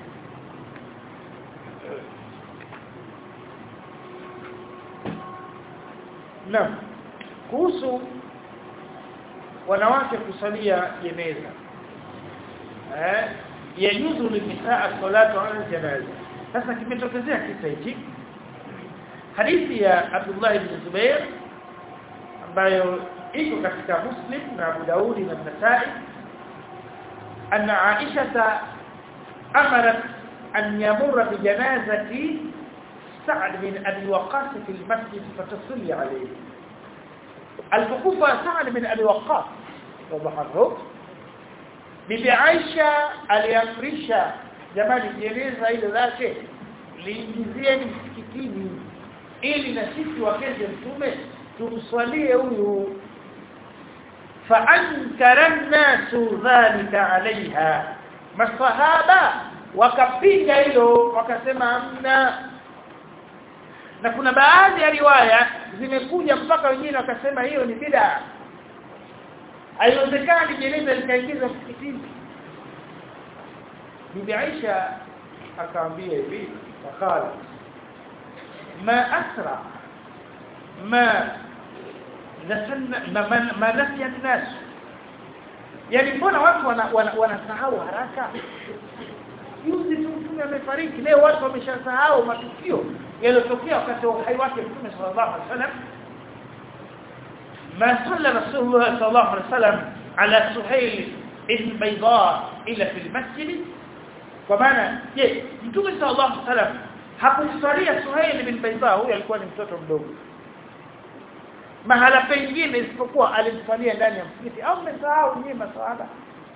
Naam. Kuhusu wanawake kusalia jeneza. Eh, yajuzu linisaa salatu ala janaza. Sasa kimetokezea kisa hiki. Hadithi ya Abdullah ibn Zubair ambayo iko katika Muslim na Abu Daudi na Nasa'i أن عائشة أمرت أن يمر بجنازة سعد بن أبي وقاص في المسجد فتصلي عليه الفقوفة سعد بن أبي وقاص وضح الرب bibi Aisha aliamrisha jamani jeneza ile lake liingizieni msikitini ili na sisi wakeze mtume tumswalie huyu فانكر الناس ذلك عليها masahaba wakapinga hilo wakasema amna na kuna baadhi ya riwaya zimekuja mpaka wengine wakasema hiyo ni bid'a haiwezekani jeneza likaingizwa msikitini bibi Aisha akaambia hivi wakala ma asra ma nasana ma, ma nasiya an-nas yani mbona watu wanasahau wana, wana haraka juzi tu mtume amefariki leo watu wameshasahau matukio yaliyotokea wakati wa uhai wake mtume sallallahu alaihi wasallam ما صلى رسول الله صلى الله عليه وسلم على سهيل بن بيضاء إلا في المسجد ومعنى je mtume sallallahu alaihi wasallam hakumsalia Suhail bin Bayda huyo alikuwa ni mtoto mdogo mahala pengine isipokuwa alimsalia ndani ya msikiti au mmesahau nyinyi maswahaba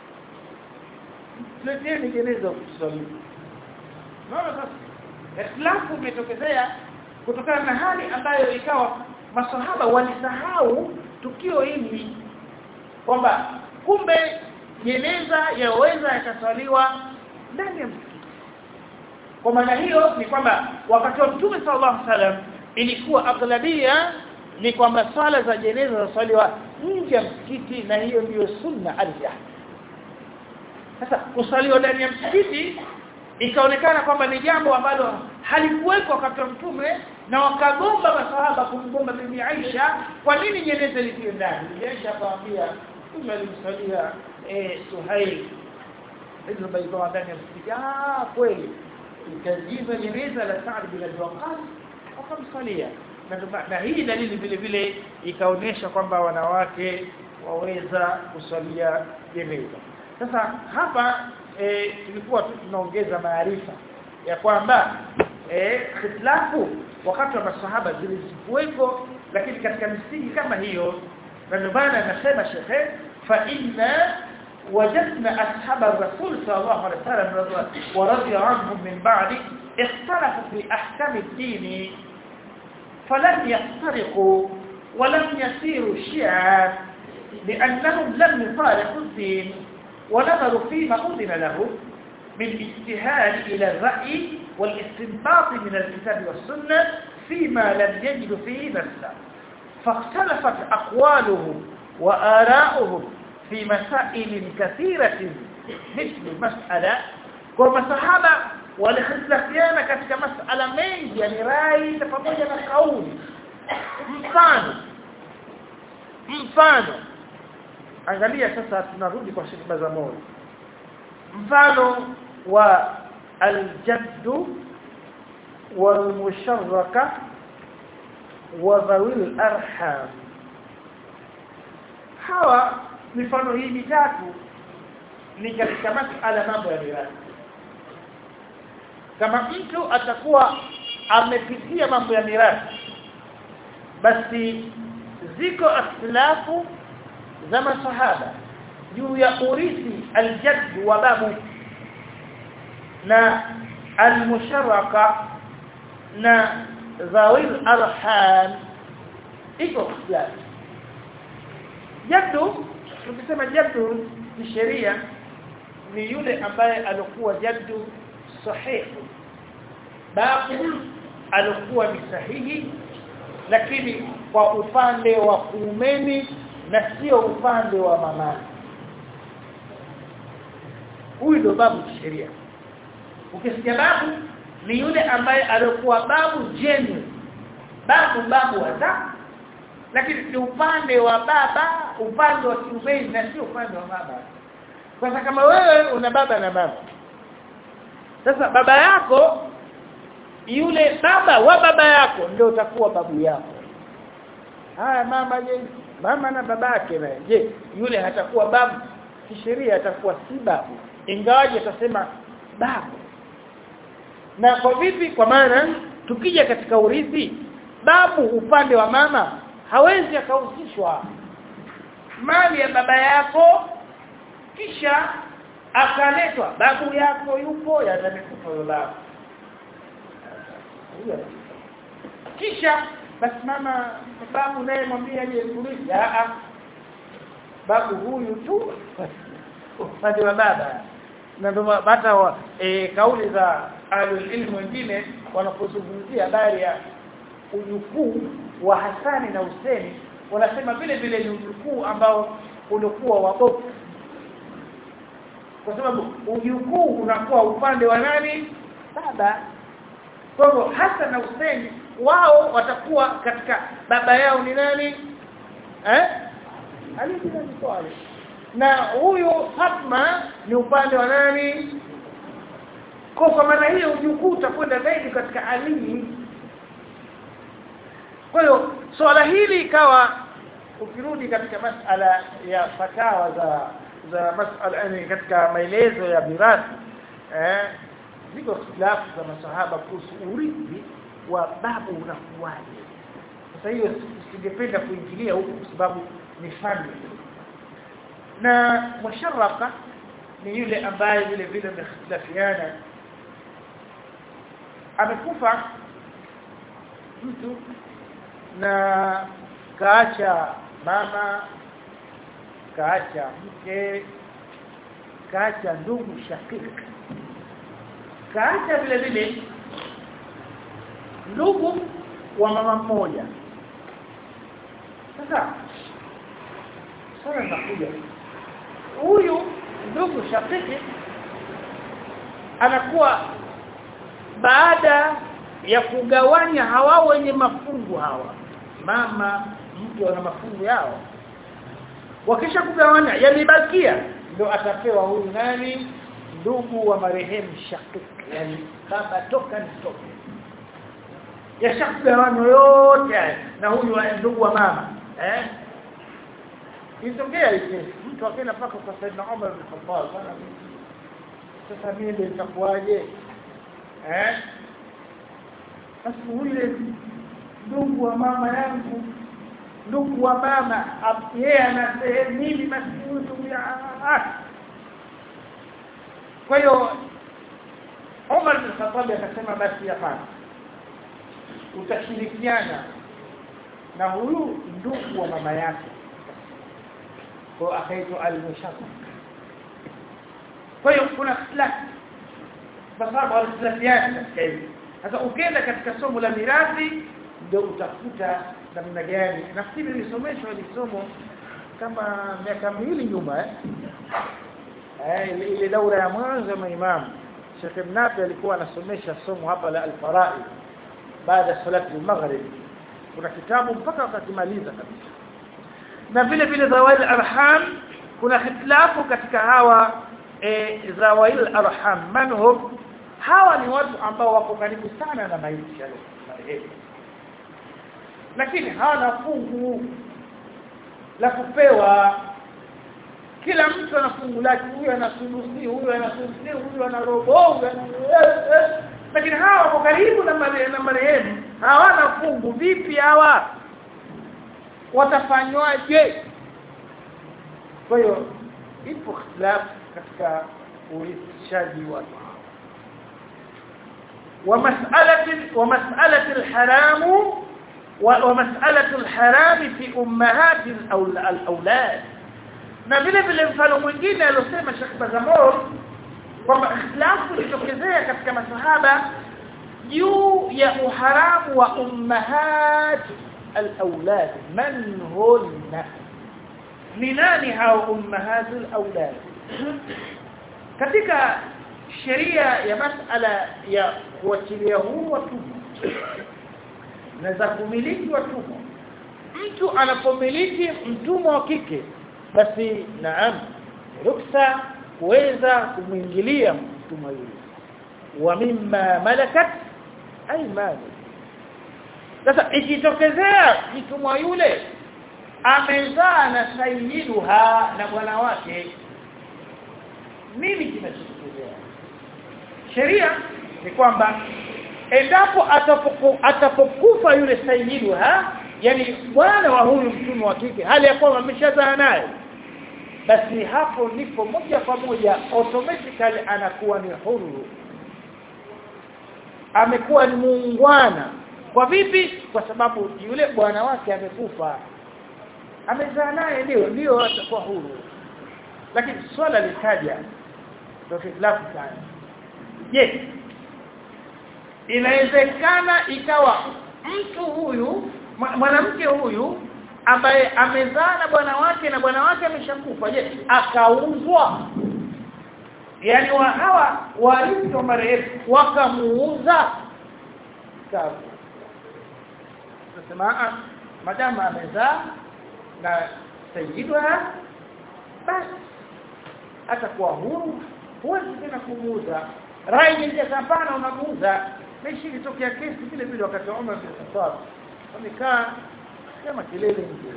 leteni jeneza kusali naona sasa ikhtilafu umetokezea kutokana na hali ambayo ikawa maswahaba walisahau tukio hili kwamba kumbe jeneza yaweza yakaswaliwa ndani ya msikiti kwa maana hiyo ni kwamba wakati wa Mtume sallallahu alaihi wasallam ilikuwa aghlabia ni kwamba swala za jeneza zaswaliwa nje ya msikiti na hiyo ndiyo sunna arja sasa kusaliwa ndani ya msikiti ikaonekana kwamba ni jambo ambalo halikuwekwa wakati wa mtume na wakagomba masahaba kumgomba bibi Aisha kwa nini jeneza likiwe ndani bibi Aisha akamwambia mtume alimsalia eh Suhail ibn Bayda ndani ya msikiti ah kweli ikajiza jeneza la Sa'd bin Abi Waqqas wakamsalia na, na hii dalili vile vile ikaonyesha kwamba wanawake waweza kusalia jeneza sasa hapa e, tulikuwa tu tunaongeza maarifa ya kwamba eh khitlafu wakati wa masahaba zilikuwepo lakini katika misingi kama hiyo na ndio maana anasema shekhe fa inna وجدنا أصحاب الرسول صلى الله عليه وسلم ورضي عنهم من بعد اختلفوا في أحكام الدين فلم يفترقوا ولم يسيروا شيعا لأنهم لم يفارقوا الدين ونظروا فيما أذن له من اجتهاد إلى الرأي والاستنباط من الكتاب والسنة فيما لم يجد فيه نفسا فاختلفت أقوالهم وآراؤهم في مسائل كثيرة مثل مسألة كما صحابة walikhtilafiana katika masala mengi yani rai pamoja na kauli mfano mfano angalia sasa tunarudi kwa shirika za moyo mfano wa aljadd walmusharraka wa dhawil arham hawa mifano hii mitatu ni katika masala mambo ya mirathi kama mtu atakuwa amepitia mambo ya mirathi basi ziko ikhtilafu za masahaba juu ya urithi aljadd wa babu na almusharaka na zawil arham iko ikhtilafu jaddu tukisema jaddu ni sheria ni yule ambaye alikuwa jaddu sahihi babu alikuwa ni sahihi lakini kwa upande wa kuumeni na sio upande wa mamani huyu ndo babu sheria ukisikia babu ni yule ambaye alikuwa babu jenu babu babu hata lakini ni upande wa baba upande wa kiumeni na sio upande wa baba sasa kama wewe una baba na mama sasa baba yako yule baba wa baba yako ndio utakuwa babu yako haya mama je mama na babake naye je yule hatakuwa babu kisheria atakuwa si babu ingawaje atasema babu na kwa vipi kwa maana tukija katika urithi babu upande wa mama hawezi akahusishwa mali ya baba yako kisha akaletwa babu yako yupo yanamekufa baba kisha basi mama babu naye mwambie aje kurithi a babu huyu tu upande wa baba na ndio hata e, kauli za alul ilmu wengine wanapozungumzia habari ya ujukuu wa Hasani na Huseni wanasema vile vile ni ujukuu ambao ulikuwa wabofu kwa sababu ujukuu unakuwa upande wa nani baba kwa hivyo Hassan na Hussein wao watakuwa katika baba yao ni nani eh Ali bin Abi Talib na huyu Fatma ni upande wa nani kwa kwa maana hiyo ujukuu utakwenda zaidi katika Ali kwa hiyo swala hili ikawa ukirudi katika masala ya fatawa za za masala yani katika maelezo ya mirathi eh ziko khilafu za masahaba kuhusu urithi wa babu unakuwaje sasa hiyo singependa kuingilia huko kwa sababu ni fani na musharrafa ni yule ambaye vile vile wamehitilafiana amekufa mtu na kaacha mama kaacha mke kaacha ndugu shakika kaacha vile vile ndugu wa mama mmoja sasa sasa nakuja huyu ndugu shakiki anakuwa baada ya kugawanya hawa wenye mafungu hawa mama mke wana mafungu yao wakisha kugawanya yalibakia ndio atapewa huyu nani ndugu wa marehemu shakik yani baba toka nitoke yashakugawanywa yote na huyu wa ndugu wa mama eh itokea ile mtu akaenda paka kwa Saidna Umar bin Khattab sana sasa mimi ndio nitakuwaje eh basi yule ndugu wa mama yangu ndugu wa mama yeye ana sehemu mimi basi ndugu ya kwa hiyo Umar bin Khattab akasema basi hapana utashirikiana na huyu ndugu wa mama yake kwa akaitwa al-mushaqqaq kwa hiyo kuna ikhtilaf sababu al-ikhtilafiat katika hili sasa ukienda katika somo la mirathi ndio utakuta namna gani nafikiri nilisomeshwa ile somo kama miaka miwili nyuma eh eh ile, ile daura ya mwanzo ya imam Sheikh Mnafi alikuwa anasomesha somo hapa la al-faraid baada ya salati al-maghrib kuna kitabu mpaka wakakimaliza kabisa na vile vile zawail arham kuna hitilafu katika hawa e, zawail arham manhum hawa ni watu ambao wako karibu sana na maisha marehemu lakini hawana fungu la kupewa kila mtu ana fungu lake huyu ana sulusi huyu ana sulusi huyu ana robo lakini hawa wako karibu na marehemu hawana fungu vipi hawa watafanywaje kwa hiyo ipo ikhtilaf katika urithishaji wa ومسألة ومسألة الحرام ومسألة الحرام في أمهات الأولاد na vile vile mfano mwingine aliosema Sheikh Bazamor kwamba ikhtilafu ilitokezea katika masahaba juu ya uharamu wa ummahat al-awlad man hunna ni nani hao ummahat al-awlad katika sheria ya masala ya kuachilia huru watumwa na za kumiliki watumwa mtu anapomiliki mtumwa wa kike basi naam ruksa kuweza kumwingilia mtumwa yule wa mimma malakat aymanu sasa ikitokezea mtumwa yule amezaa na sayyiduha na bwana wake nini kinachotokezea sheria ni kwamba endapo atapoku, atapokufa yule sayyiduha yani bwana wa huyu mtumwa wa kike hali ya kwamba ameshazaa naye basi hapo ndipo moja kwa moja automatically anakuwa ni huru amekuwa ni muungwana kwa vipi kwa sababu yule bwana wake amekufa amezaa naye ndio ndio atakuwa huru lakini swala likaja ndio khilafu sana je inawezekana ikawa mtu huyu mwanamke huyu ambaye amezaa na bwana wake na bwana wake ameshakufa je akauzwa yani wa hawa warithi wa marehemu wakamuuza sawa tunasema madama amezaa na sayidwa basi atakuwa huru huwezi tena kumuuza rai nyingine hapana unamuuza meshi ilitokea kesi vile vile wakati wa Umar bin Khattab wamekaa kama kelele nje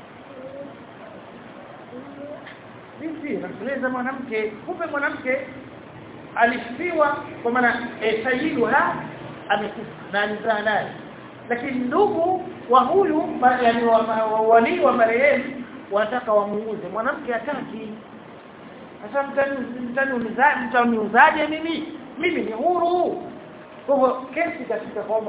binti namueleza mwanamke kumbe mwanamke alifiwa kwa maana e, sayyiduha amekufa na alizaa naye lakini ndugu wa huyu yani wa, wa, wali wa marehemu wanataka wamuuze mwanamke hataki sasa mtani mtani unizaje mtaniuzaje mimi mimi ni huru kwa hivyo kesi katika kwamba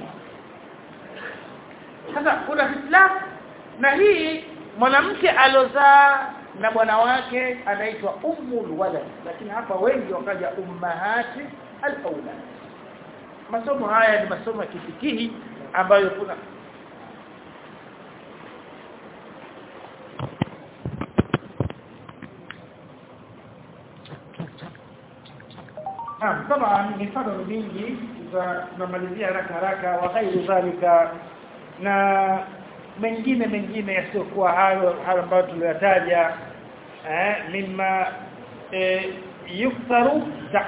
sasa kuna hitilafu na hii mwanamke alozaa na bwana wake anaitwa ummul walad lakini hapa wengi wakaja ummahati al-aulad masomo haya ni masomo ya kifikihi ambayo kuna Naam, kama mifano mingi tunamalizia haraka haraka wa ghairu dhalika na mengine mengine yasiokuwa hayo hayo ambayo tuliyataja eh mimma eh, yuktharu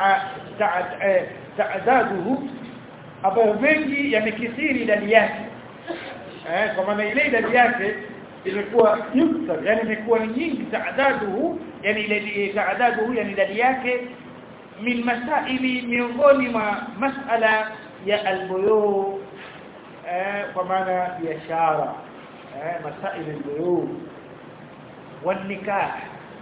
ta'adaduhu ambayo mengi yamekithiri idadi yake eh kwa maana ile idadi yake imekuwa yukthar yani imekuwa ni nyingi ta'adaduhu yani ile ta'adaduhu yani idadi yake min masaili miongoni mwa masala ya albuyu eh kwa maana biashara eh masaili albuyu والنكاح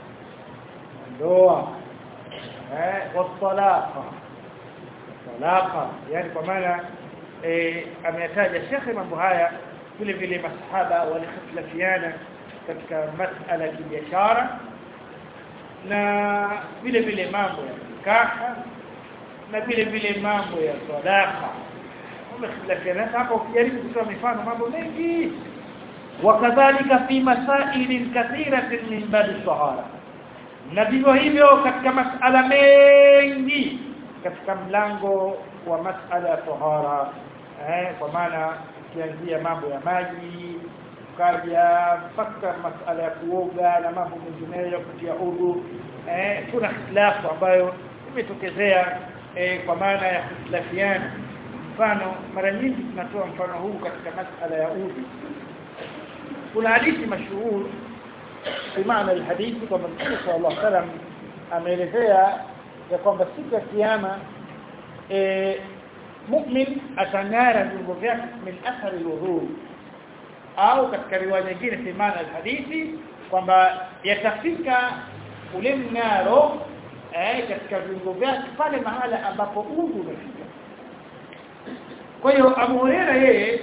ndoa eh wasalaqa salaqa yani kwa maana eh ameyataja shekhe mambo haya vile vile masahaba walikhtilafiana katika masala ya biashara na vile vile mambo ya nikaha na vile vile mambo ya sadaqa wamekhilafiana hapa ukijaribu kutoa mifano mambo mengi wakadhalika fi masail kathiratin min bab as-sahara na vivyo hivyo katika masala mengi katika mlango wa masala ya tahara eh kwa maana ukianzia mambo ya maji ukaja mpaka masala ya kuoga na mambo mengineyo kutia udhu eh kuna khilafu ambayo imetokezea eh, kwa maana ya khilafiana mfano mara nyingi tunatoa mfano huu katika masala ya udhu kuna hadithi mashuhuri في معنى الحديث كما النبي صلى الله عليه وسلم ameelezea ya kwamba siku ya kiyama eh mu'min atangara viungo vyake min athari al au katika riwaya nyingine fi maana alhadithi kwamba yatafika ule mngaro eh katika viungo vyake pale mahala ambapo udhu umefika kwa hiyo Abu Hurairah yeye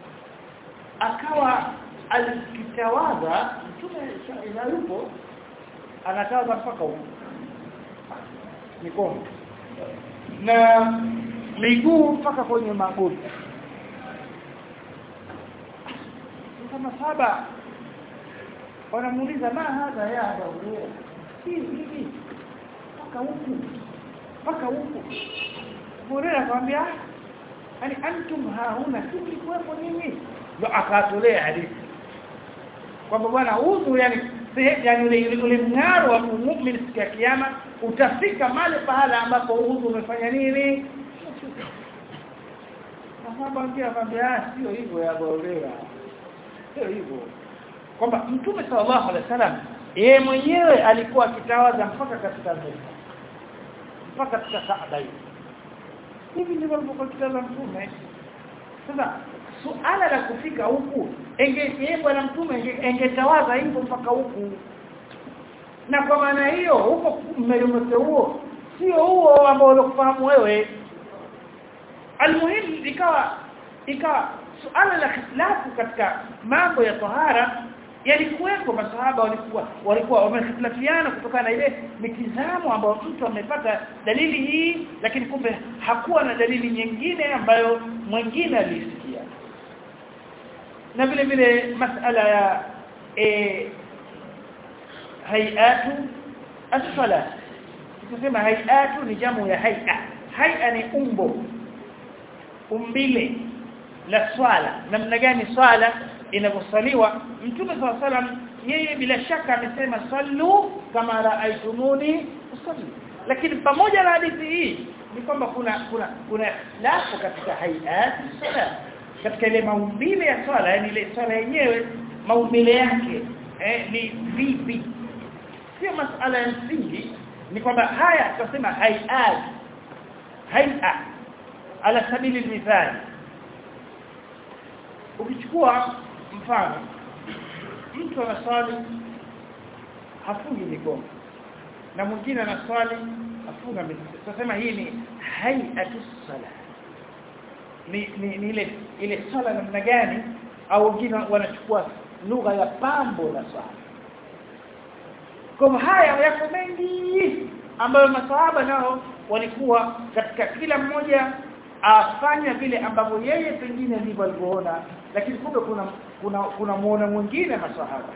akawa alikitawaza mtume yupo anatawaza mpaka huko mikono na miguu mpaka kwenye magoti kama saba wanamuuliza ma hadha ya Abu hivi mpaka huku mpaka huku Hurairah akamwambia yani antum hauna sisi kuwepo nini ndio akatolea hadithi kwamba bwana udhu yani yani ule ule mng'aro wa muumini siku ya kiyama utafika male pahala ambapo udhu umefanya nini Sahaba ambia kwamba sio hivyo ya Borera sio hivyo kwamba mtume sallallahu alaihi wasallam yeye mwenyewe alikuwa akitawaza mpaka katika Mecca mpaka katika Kaaba hivi ndivyo alivyokuwa akitawaza mtume sasa suala la kufika huku enge bwana mtume engetawaza hivyo mpaka huku na kwa maana hiyo huko mmelimete huo sio huo ambao unakufahamu wewe almuhimu ikawa ikawa suala la khilafu katika mambo ya tahara yalikuwepo masahaba walikuwa walikuwa wamehitilafiana kutokana na ile mitizamo ambayo mtu amepata dalili hii lakini kumbe hakuwa na dalili nyingine ambayo mwingine alisikia na vile vile masala ya e, hayatu as-salat tunasema hayatu ni jamu ya hay'a hay'a ni umbo umbile la swala namna gani swala inavyosaliwa mtume swalla salam yeye bila shaka amesema sallu kama raaitumuni usalli lakini pamoja na hadithi hii ni kwamba kuna kuna kuna ikhtilafu katika hayat sala katika ile maumbile ya swala yani ile swala yenyewe maumbile yake eh, ni vipi sio masala ya msingi ni kwamba haya tunasema hayat hayat ala sabili mithali ukichukua mfano mtu anaswali hafungi mikono na mwingine anaswali afunga mikono tunasema hii ni hayatu sala ni, ni, ni ile ile swala namna gani au wengine wanachukua lugha ya pambo la swala kwa haya yako mengi ambayo masahaba nao walikuwa katika kila mmoja afanya vile ambavyo yeye pengine ndivyo alivyoona lakini kumbe kuna kuna kuna muona mwingine masahaba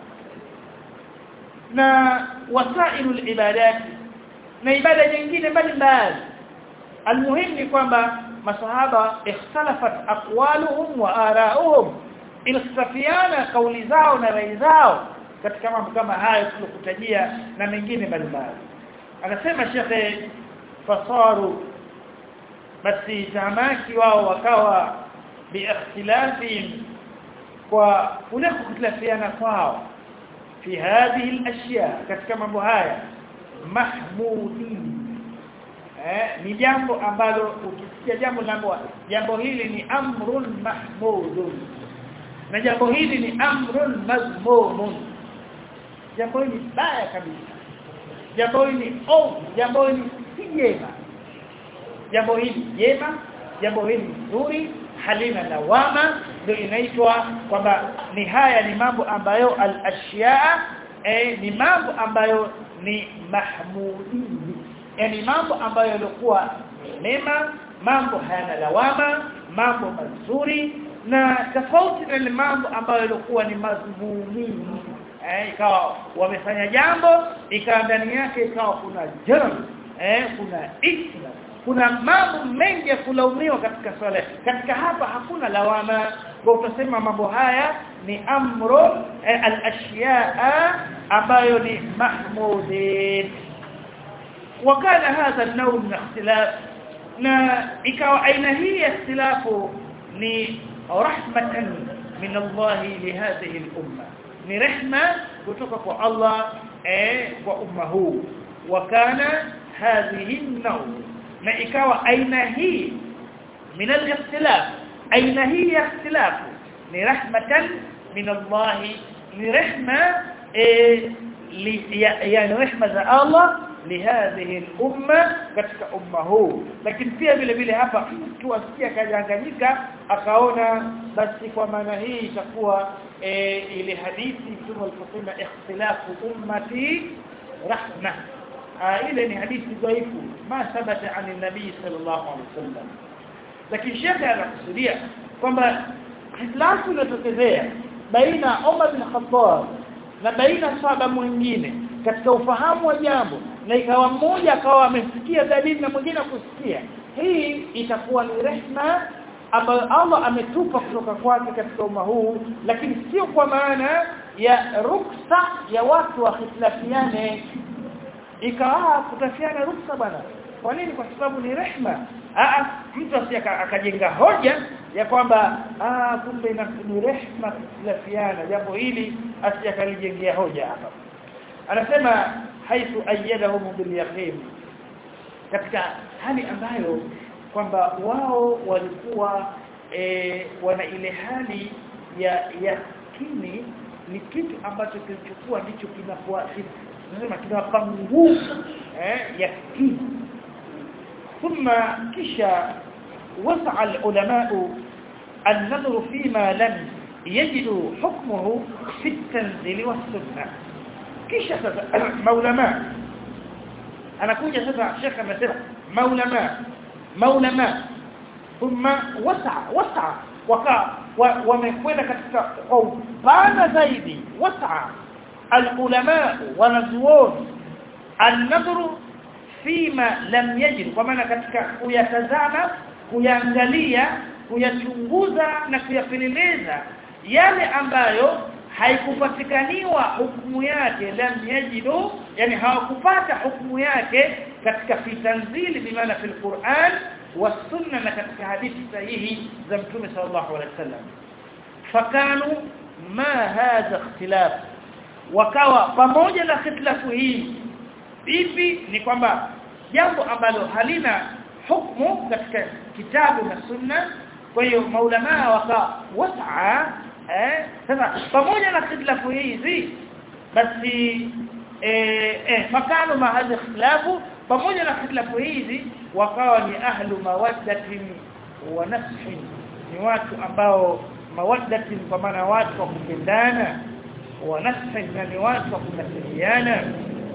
na wasailul ibadat na ibada nyingine mbalimbali almuhimu ni kwamba masahaba ikhtalafat aqwaluhum wa ara'uhum ilkhtafiana kauli zao na rai zao katika mambo kama hayo tulokutajia na mengine mbalimbali anasema shekhe fasaru basi tamaki wao wakawa biikhtilafihim kwa kule kukhtilafiana kwao fi hadhihi al-ashya katika mambo haya mahmudin eh ni jambo ambalo ukisikia jambo jambo jambo hili ni amrun mahmudun na jambo hili ni amrun mazmumun jambo hili baya kabisa jambo hili ovu jambo hili si jema jambo hili jema jambo hili nzuri halina lawama ndio inaitwa kwamba ni haya ni mambo ambayo al-ashya eh, ni mambo ambayo ni mahmudini yani mambo ambayo yalikuwa mema mambo hayana lawama mambo mazuri na tofauti na mambo ambayo yalikuwa ni mazmumini eh ikawa wamefanya jambo ikawa ndani yake ikawa kuna jarm eh kuna isma kuna mambo mengi ya kulaumiwa katika swala katika hapa hakuna lawama kwa utasema mambo haya ni amru eh, al-ashya'a ambayo ni mahmudin wakana hadha an-naw min ikhtilaf na ikawa aina hii ya ikhtilafu ni rahmatan min Allah li hadhihi al-umma ni rehma kutoka kwa Allah eh kwa umma huu wakana hadhihi an-naw na ikawa aina hii min al-ikhtilaf aina hii ya ikhtilaf ni rahmatan min Allah ni rehma yani rehma za Allah lihadhihi al-umma katika umma huu lakini pia vile vile hapa mtu asikia kajanganyika akaona basi kwa maana hii itakuwa e, ile hadithi mtume aliposema ikhtilafu ummati rahma ile ni hadithi dhaifu ma thabata an nabii sallallahu alaihi wasallam lakini shekhe anakusudia kwamba ikhtilafu iliyotokezea baina Umar bin Khattab na baina sahaba mwingine katika ufahamu wa jambo na ikawa mmoja akawa amesikia dalili na mwingine kusikia hii itakuwa ni rehma ambayo Allah ametupa kutoka kwake katika umma huu lakini sio kwa maana ya ruksa ya watu wakhtilafiane ikawa kutafiana ruksa bwana kwa nini kwa sababu ni rehma ah mtu asiyaka akajenga hoja ya kwamba ah kumbe ni rehma kukhtilafiana jambo hili asiyakalijengea hoja hapa anasema haithu ayyadahum bil yaqin katika hali ambayo kwamba wao walikuwa e, wana ile hali ya yakini ni kitu ambacho kilichokuwa ndicho kinapoa nasema kinawapa nguvu eh yakini thumma kisha وسع العلماء النظر فيما لم يجدوا حكمه في التنزيل والسنه kisha sasa maulama anakuja sasa shekh amesema maulama maulama thumma wasa wasa waka wamekwenda katika kwa upana zaidi wasa alulama wanazuoni an-nadhru fima lam yajid kwa maana katika kuyatazama kuyangalia kuyachunguza na kuyapeleleza yale ambayo haikupatikaniwa hukumu yake lam yajidu yani hawakupata hukumu yake katika fi tanzili bimaana fil Qur'an wa sunna na katika hadithi sahihi za mtume sallallahu alaihi wasallam fakanu ma hadha ikhtilaf wakawa pamoja na ikhtilafu hii ipi ni kwamba jambo ambalo halina hukumu katika kitabu na sunna kwa hiyo maulama waka wasaa eh sasa pamoja na ikhtilafu hizi basi eh eh fakano ma hadhi ikhtilafu pamoja na ikhtilafu hizi wakawa ni ahlu mawaddatin wa nashin ni watu ambao mawaddatin kwa maana watu wa kupendana wa nashin na ni watu wa kunasihiana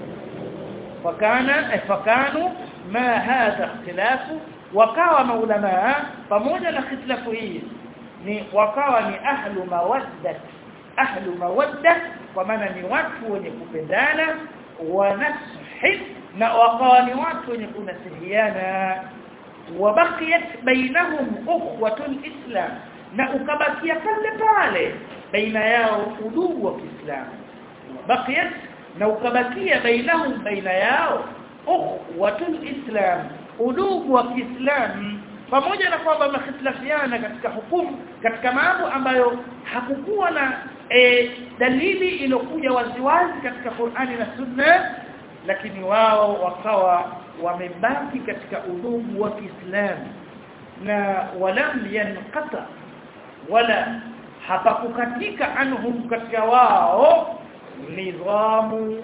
fakana fakanu ma hadha ikhtilafu wakawa maulama pamoja na ikhtilafu hii ni wakawa ni ahlu mawadda ahlu mawadda kwa maana ni watu wenye kupendana wa nashi na wakawa ni watu wenye kunasihiana wabaqiyat bainahum ukhwatul islam na ukabakia pale pale baina yao udugu wa Kiislamu wabaqiyat na ukabakia bainahum baina yao ukhwatul islam udugu wa Kiislamu pamoja na kwamba wamehitilafiana katika hukumu katika mambo ambayo hakukuwa na e, dalili iliyokuja waziwazi katika Qur'ani na Sunna lakini wao wakawa wamebaki katika udugu wa Kiislamu na walam yanqata wala hapakukatika anhum katika wao nidhamu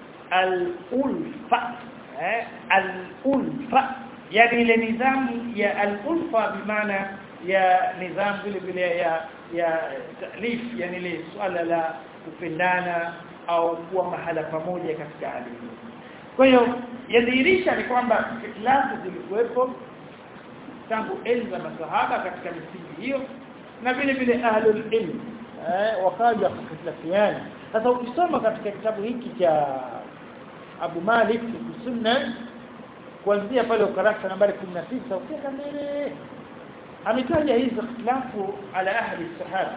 al-ulfa eh, al-ulfa yani ile nidhamu ya al-ulfa bimaana ya nidhamu vile vile ya ya talif yani ile swala la kupendana au kuwa mahala pamoja katika hali kwa hiyo yadhihirisha ni kwamba ikhtilafu zilikuwepo tangu enzi za masahaba katika misingi hiyo na vile vile ahlul ilm eh wakaja kukhtilafiana sasa ukisoma katika kitabu hiki cha Abu Malik Sunna kuanzia pale ukarasa nambari 19 ukienda mbele ametaja hizo ikhtilafu ala ahli sahaba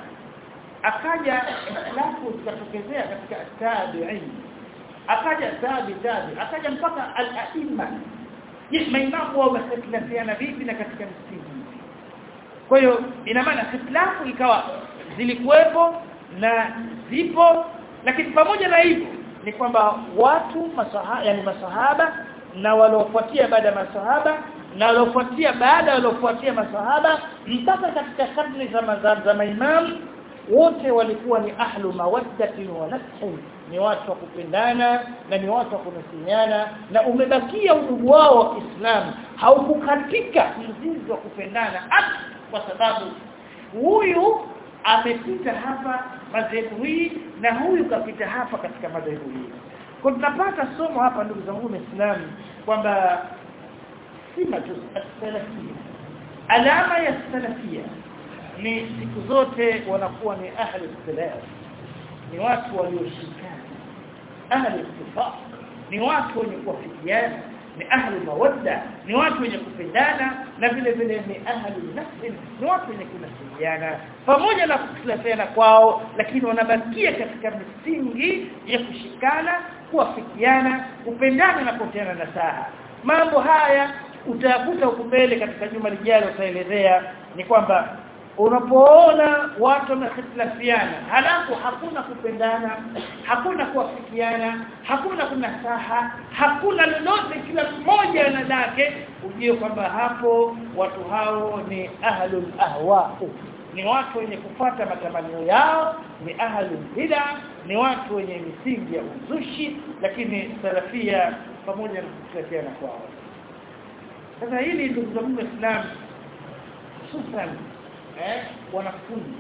akaja ikhtilafu zikatokezea katika tabi'in akaja tabi tabi akaja mpaka al-aimma je maimamu wao wamehitilafiana vipi na katika msingi kwa hiyo ina maana ikhtilafu ikawa zilikuwepo na zipo lakini pamoja na hivyo ni kwamba watu masahaba yani masahaba na waliofuatia baada ya masahaba na waliofuatia baada waliofuatia masahaba mpaka katika karne za mazam za maimamu wote walikuwa ni ahlu mawaddati wa nashi ni watu wa kupendana na ni watu wa kunasihiana na umebakia udugu wao wa Kiislamu haukukatika mzizi wa kupendana hata kwa sababu huyu amepita hapa madhehebu hii na huyu kapita hapa katika madhehebu hii kwa tunapata somo hapa ndugu zangu waislamu kwamba sima tu salafia alama ya salafia ni siku zote wanakuwa ni ahli salaf ni watu walioshikana ahli ittifaq ni watu wenye kuwafikiana ni ahli mawadda ni watu wenye kupendana na vile vile ni ahli nafsi ni watu wenye kunasihiana pamoja na kukhtilafiana kwao lakini wanabakia katika misingi ya kushikana kuwafikiana kupendana na kuteana nasaha mambo haya utayakuta huko mbele katika juma lijalo utaelezea ni kwamba unapoona watu wamehitilafiana halafu hakuna kupendana hakuna kuwafikiana hakuna kunasaha hakuna lolote kila mmoja na lake ujue kwamba hapo watu hao ni ahlul ahwa ni watu wenye kufata matamanio yao ni ahlul bid'a ni watu wenye misingi ya uzushi lakini salafia pamoja na kutofautiana kwao sasa hili ndugu zangu Islam hususan eh wanafunzi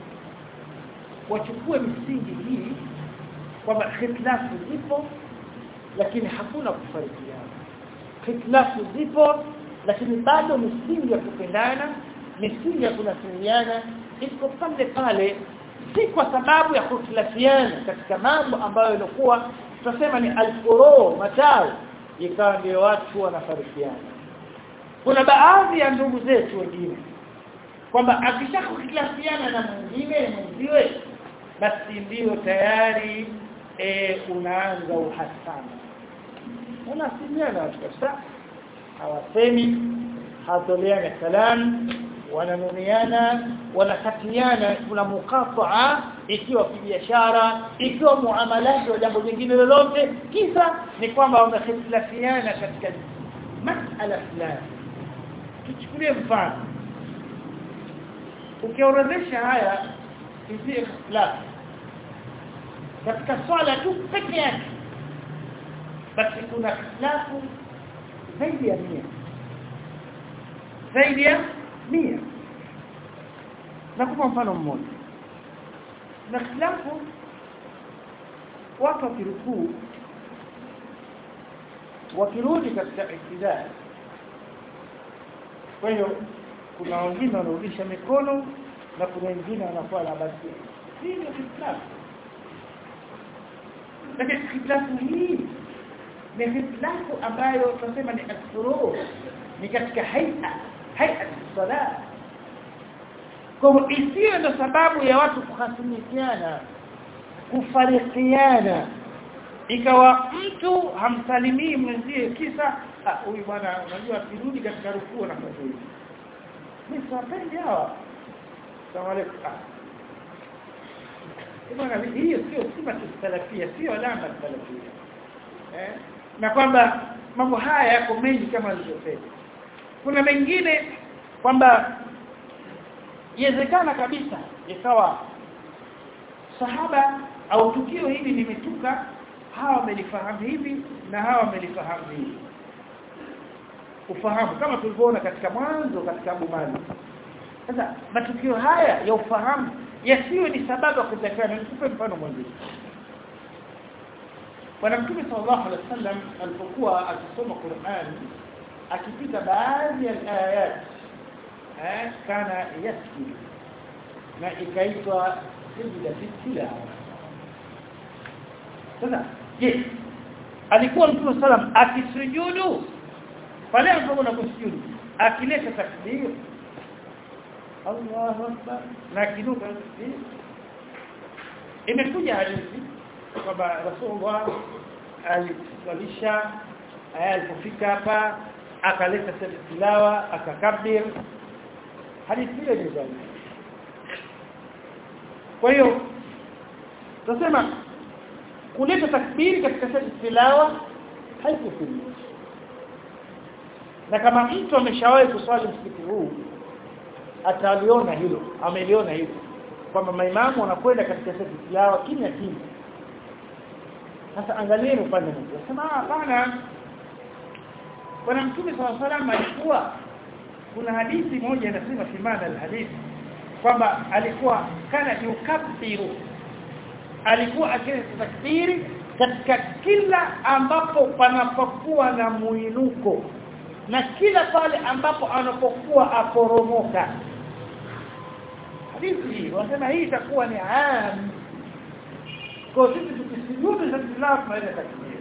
wachukue misingi hii kwamba hitilafu zipo lakini hakuna kufarikiana hitilafu zipo lakini bado misingi ya kupendana misingi ya kunasiriana iko pale pale si kwa sababu ya kukhtilafiana katika mambo ambayo ilikuwa tutasema ni alfuro matawi ikawa ndio watu wanafarikiana kuna baadhi ya ndugu zetu wengine kwamba akishakukhtilafiana na mwingine mwenziwe basi ndio tayari e, unaanza uhasama wanasimiana watu kabisa hawasemi hatoleana salamu wananuniana wanakatiana kuna mukataa ikiwa kibiashara ikiwa muamalati wa jambo jingine lolote kisa ni kwamba wamehitilafiana katika masala fulani tuchukulie mfano ukiorodhesha haya hizi ikhtilaf katika swala tu peke yake basi kuna ikhtilafu zaidi ya mia zaidi ya mia nakupa mfano mmoja na ikhtilafu watu wakirukuu wakirudi katika iktidal kwa hiyo kuna wengine wanarudisha mikono na kuna wengine wanakuwa na basi hii ni ikhtilafu lakini ikhtilafu hii ni ikhtilafu ambayo tunasema ni asfuru ni katika haia haia sala kwa isiyo ndo sababu ya watu kuhasimikiana kufarikiana ikawa mtu hamsalimii mwenzie kisa huyu bwana unajua akirudi katika rukuu na hivi mimi siwapendi hawa salamu alaykum bwana hiyo sio sifa salafia sio alama salafia eh na kwamba mambo haya yako mengi kama alivyosema kuna mengine kwamba iwezekana kabisa ikawa sahaba au tukio hili limetuka hawa wamelifahamu hivi na hawa wamelifahamu hivi ufahamu kama tulivyoona katika mwanzo katika Abu Mali sasa matukio haya ya ufahamu yasiwe ni sababu ya kutakana nikupe mfano mwingine Bwana Mtume sallallahu alaihi wasallam alipokuwa akisoma Qur'an akipita baadhi ya ayat eh kana yaski na ikaitwa sijda tilawa sasa je alikuwa Mtume sallam akisujudu pale ambapo unakusujudu akileta takbir Allahu akbar na kinuka takbir imekuja hadithi kwamba Rasulullah aliswalisha alipofika hapa akaleta tilawa akakabir hadithi ile ni dhaifu kwa hiyo tunasema kuleta takbiri katika tilawa haikufili na kama mtu ameshawahi kuswali msikiti huu ataliona hilo ameliona hilo kwamba maimamu wanakwenda katika tilawa kimya kimya sasa angalieni upande mmoja sema hapana bwana mtume swalla salam alikuwa kuna hadithi moja inasema simana alhadithi kwamba alikuwa kana yukabbiru alikuwa akileta takbiri katika kila ambapo panapokuwa na muinuko na kila pale ambapo anapokuwa aporomoka hadithi hii wanasema hii itakuwa ni am kwa sisi tukisujudu za tilawa tunaweza takbir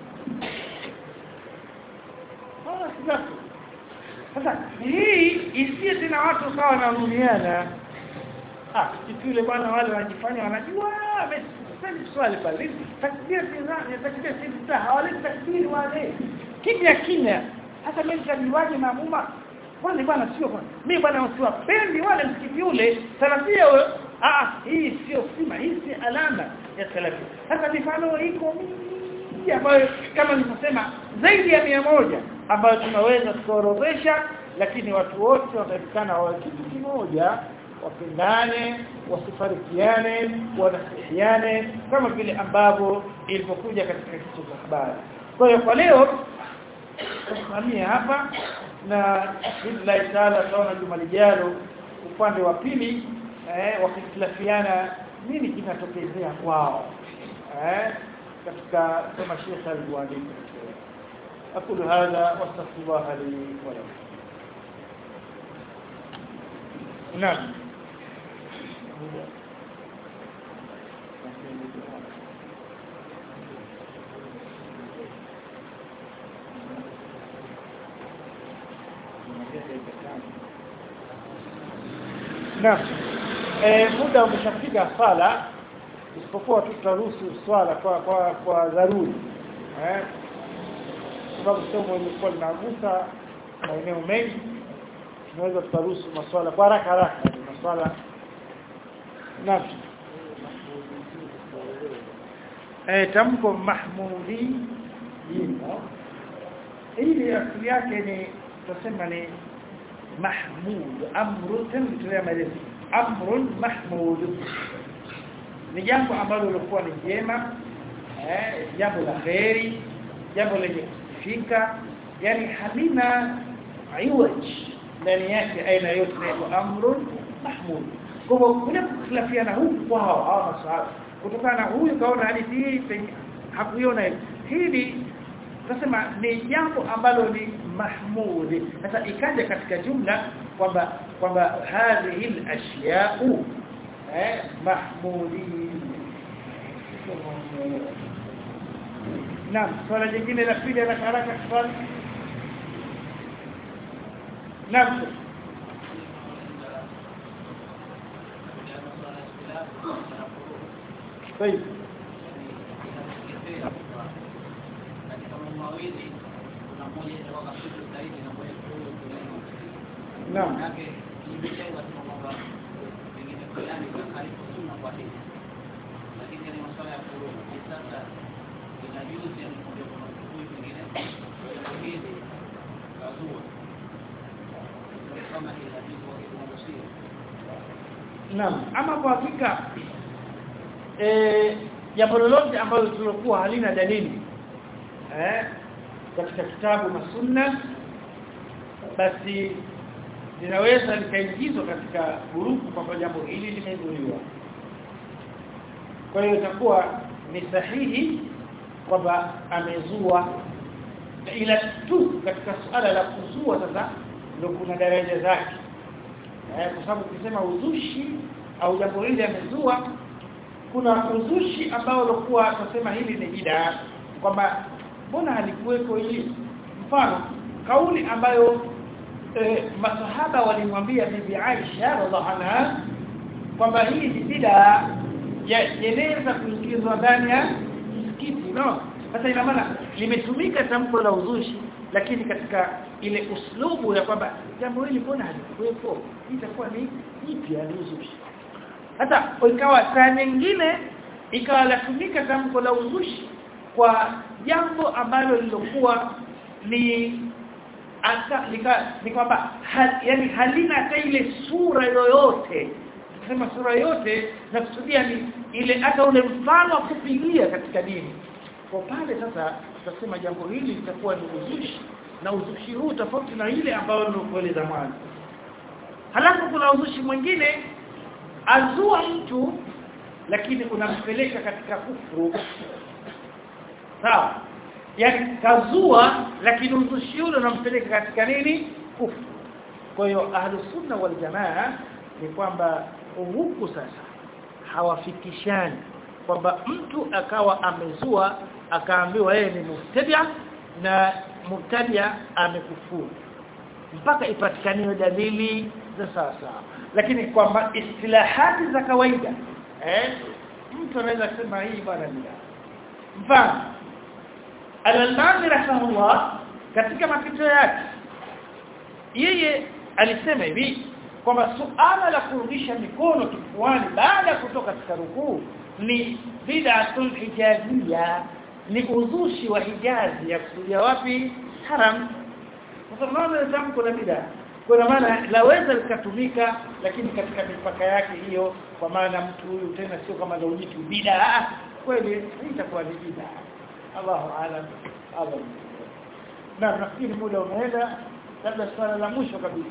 sasa hii isiye tena watu sawa na rumiana ah yule bwana wale wanajifanya wanajua amesema swali pale takbir tena takbir sita hawali takbir wale kimya kimya hata mimi nitajiwaje maamuma wale bwana sio bwana mimi bwana siwapendi wale msikiti ule salafia ah hii sio sima hii si alama ya salafia sasa mifano iko mingi ambayo kama nilivyosema zaidi ya mia moja ambayo tunaweza tukaorodhesha lakini watu wote watafikana wa kitu kimoja wapendane wasifarikiane wanasihiane kama vile ambavyo ilivyokuja katika kitu cha habari kwa hiyo kwa leo tusimamia hapa na billahi taala tunaona juma lijalo upande wa pili eh wakitilafiana nini kinatokezea kwao eh katika kama Sheikh alivyoandika أقول هذا واستغفر الله لي ولكم نعم Naam. Eh muda umeshafika sala isipokuwa tutaruhusu swala kwa kwa kwa dharuri. Eh sababu somo lilikuwa linagusa maeneo mengi tunaweza tukaruhusu maswala kwa haraka haraka maswala naam eh tamko mahmudi hili asili yake ni tusema ni mahmud amrun tulitoa maelezo amrun mahmud ni jambo ambalo lilikuwa ni jema eh jambo la kheri jambo lenye kufika yani halina iwaj ndani yake aina yote ni amrun mahmud kwa hivyo kuna khilafiana huku kwao hawa masahaba kutokana na huyu kaona hadithi hii hakuiona hili tunasema ni jambo ambalo ni mahmudi sasa ikaja katika jumla kwamba kwamba hadhihi al-ashya'u eh mahmudi Naam, swala jingine la pili la haraka swali. Naam. طيب Naam. Naam, ama kwa hakika eh jambo lolote ambalo tulokuwa halina dalili eh katika kitabu na sunna basi linaweza likaingizwa katika gurupu kwamba jambo hili limeibuliwa kwa hiyo itakuwa ni sahihi kwamba amezua ila tu katika suala la kuzua sasa ndio kuna daraja zake eh kwa sababu ukisema uzushi au jambo hili amezua kuna uzushi ambao ulikuwa tunasema hili ni bid'a kwamba mbona halikuweko hili mfano kauli ambayo e, masahaba walimwambia bibi Aisha radhiallahu anha kwamba hii ni bid'a yenaweza kuingizwa ndani ya msikiti no sasa ina maana limetumika tamko la uzushi lakini katika ile uslubu ya kwamba jambo hili mbona halikuwepo itakuwa ni jipya ni uzushi hata ikawa saa nyingine ikawa latumika tamko la uzushi kwa jambo ambalo lilokuwa ni aka ni kwamba hal, yani halina hata ile sura yoyote tukisema sura yote na kusudia ni ile hata ule mfano wa kupigia katika dini kwa pale sasa tutasema jambo hili litakuwa ni uzushi na uzushi huu tofauti na ile ambayo nilikueleza mwanzo halafu kuna uzushi mwingine azua mtu lakini unampeleka katika kufuru sawa yani kazua lakini uzushi ule unampeleka katika nini kufuru kwa hiyo ahlus sunna wal jamaa ni kwamba huku sasa hawafikishani kwamba mtu akawa amezua akaambiwa yeye ni mubtadia na mubtadia amekufuru mpaka ipatikaniwe dalili za sasa lakini kwamba istilahati za kawaida eh mtu anaweza kusema hii bwana ni mfano al-Albani rahimahullah katika mapito yake yeye alisema hivi kwamba suala la kurudisha mikono kifuani baada ya kutoka katika rukuu ni bid'atul hijazia ni uzushi wa hijazi ya kusudia wapi haram kwa sababu tamko la bid'a kwa maana laweza likatumika lakini katika mipaka yake hiyo kwa maana mtu huyu tena sio kama ndio jitu bid'a kweli itakuwa ni bid'a Allahu aalam Allah na nafikiri muda umeenda labda swala la mwisho kabisa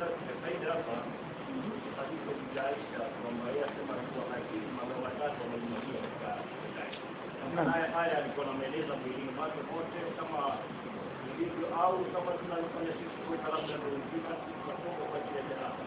haya alikuwa anaeleza mwilini mwake wote kama ilivyo au kama tunalofanya sisi kuweka labda ndio uzima tunatoka kwa ajili ya janaba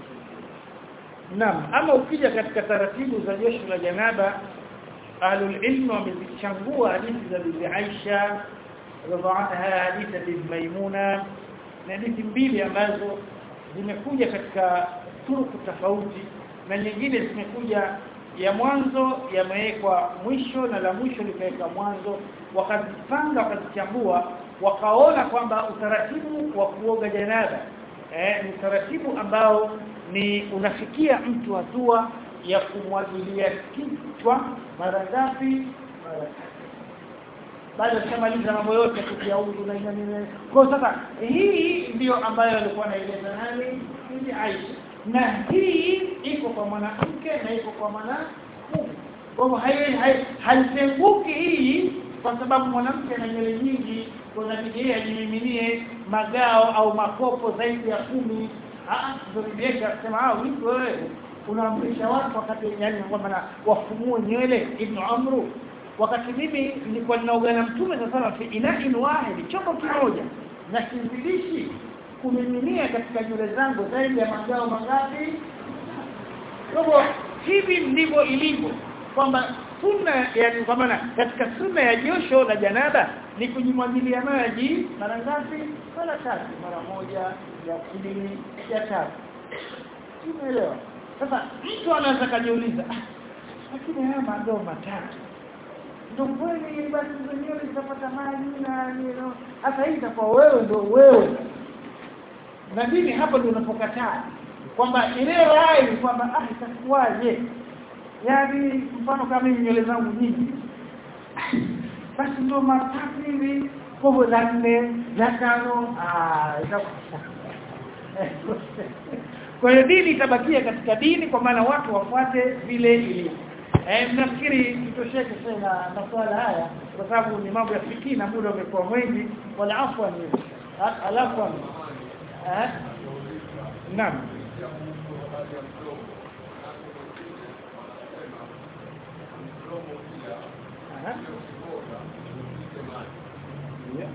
Naam, ama ukija katika taratibu za josho la janaba ahlul ilm wamezichangua hadithi za Bibi Aisha radhiallahu hadithi ya Bibi Maimuna na hadithi mbili ambazo zimekuja katika turuku tofauti na nyingine zimekuja ya mwanzo yamewekwa mwisho na la mwisho likawekwa mwanzo wakazipanga wakazichambua wakaona kwamba utaratibu wa kuoga janaba eh, ni utaratibu ambao ni unafikia mtu hatua ya kumwagilia kichwa mara ngapi mara baada ya kumaliza mambo yote kutia udhu na nini kwa sasa hii ndio ambayo alikuwa anaeleza nani ni Aisha na hii iko kwa mwanamke na iko kwa mwanamume kwa hivyo hai- hai- haitenguki hii kwa sababu mwanamke ana nywele nyingi kuna yeye ajimiminie magao au makopo zaidi ya kumi ah ndio bibi akasema ah vipi wewe unaamrisha watu wakati yani kwamba na wafumue nywele ibn amru wakati mimi nilikuwa ninaoga na mtume sasa fi ina'in wahid chombo kimoja na kinzilishi kumiminia katika nywele zangu zaidi ya magao mangapi kwa hivyo hivi ndivyo ilivyo kwamba sunna yani kwa maana katika sunna ya josho la janaba ni kujimwagilia maji mara ngapi mara tatu mara moja ya pili ya tatu umeelewa sasa mtu anaweza kujiuliza "Ah, lakini haya mandoo matatu ndio kweli basi zenyewe zitapata maji na nino hasa hii itakuwa wewe ndio wewe na dini hapo ndio unapokataa kwamba ile rai kwamba ah itakuwaje yaani mfano kama mimi nywele zangu nyingi basi ndio matatu hivi kobo la nne la tano ah itakuwa kwa hiyo dini itabakia katika dini kwa maana watu wafuate vile ilivyo eh nafikiri kitosheke sana masuala haya kwa sababu ni mambo ya fikii na muda umekuwa mwingi wala afwan alafu eh naam Aha. Yeah.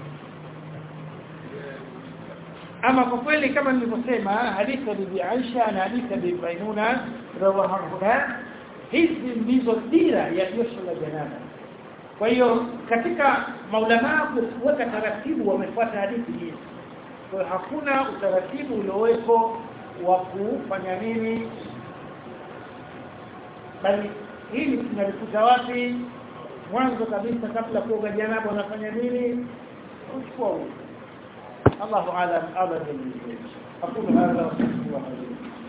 ama kwa kweli kama nilivyosema hadithi ya bibi Aisha na hadithi ya bibi Maimuna rawahanna hizi ndizo dira ya josho la janaba kwa hiyo katika maulama kuweka taratibu wamefuata hadithi hii kwa hiyo hakuna utaratibu ulioweko wa kufanya nini bali hili tunalikuta wapi mwanzo kabisa kabla kuoga janaba unafanya nini uchukua udhu الله أعلم أبدا أقول هذا وأستغفر الله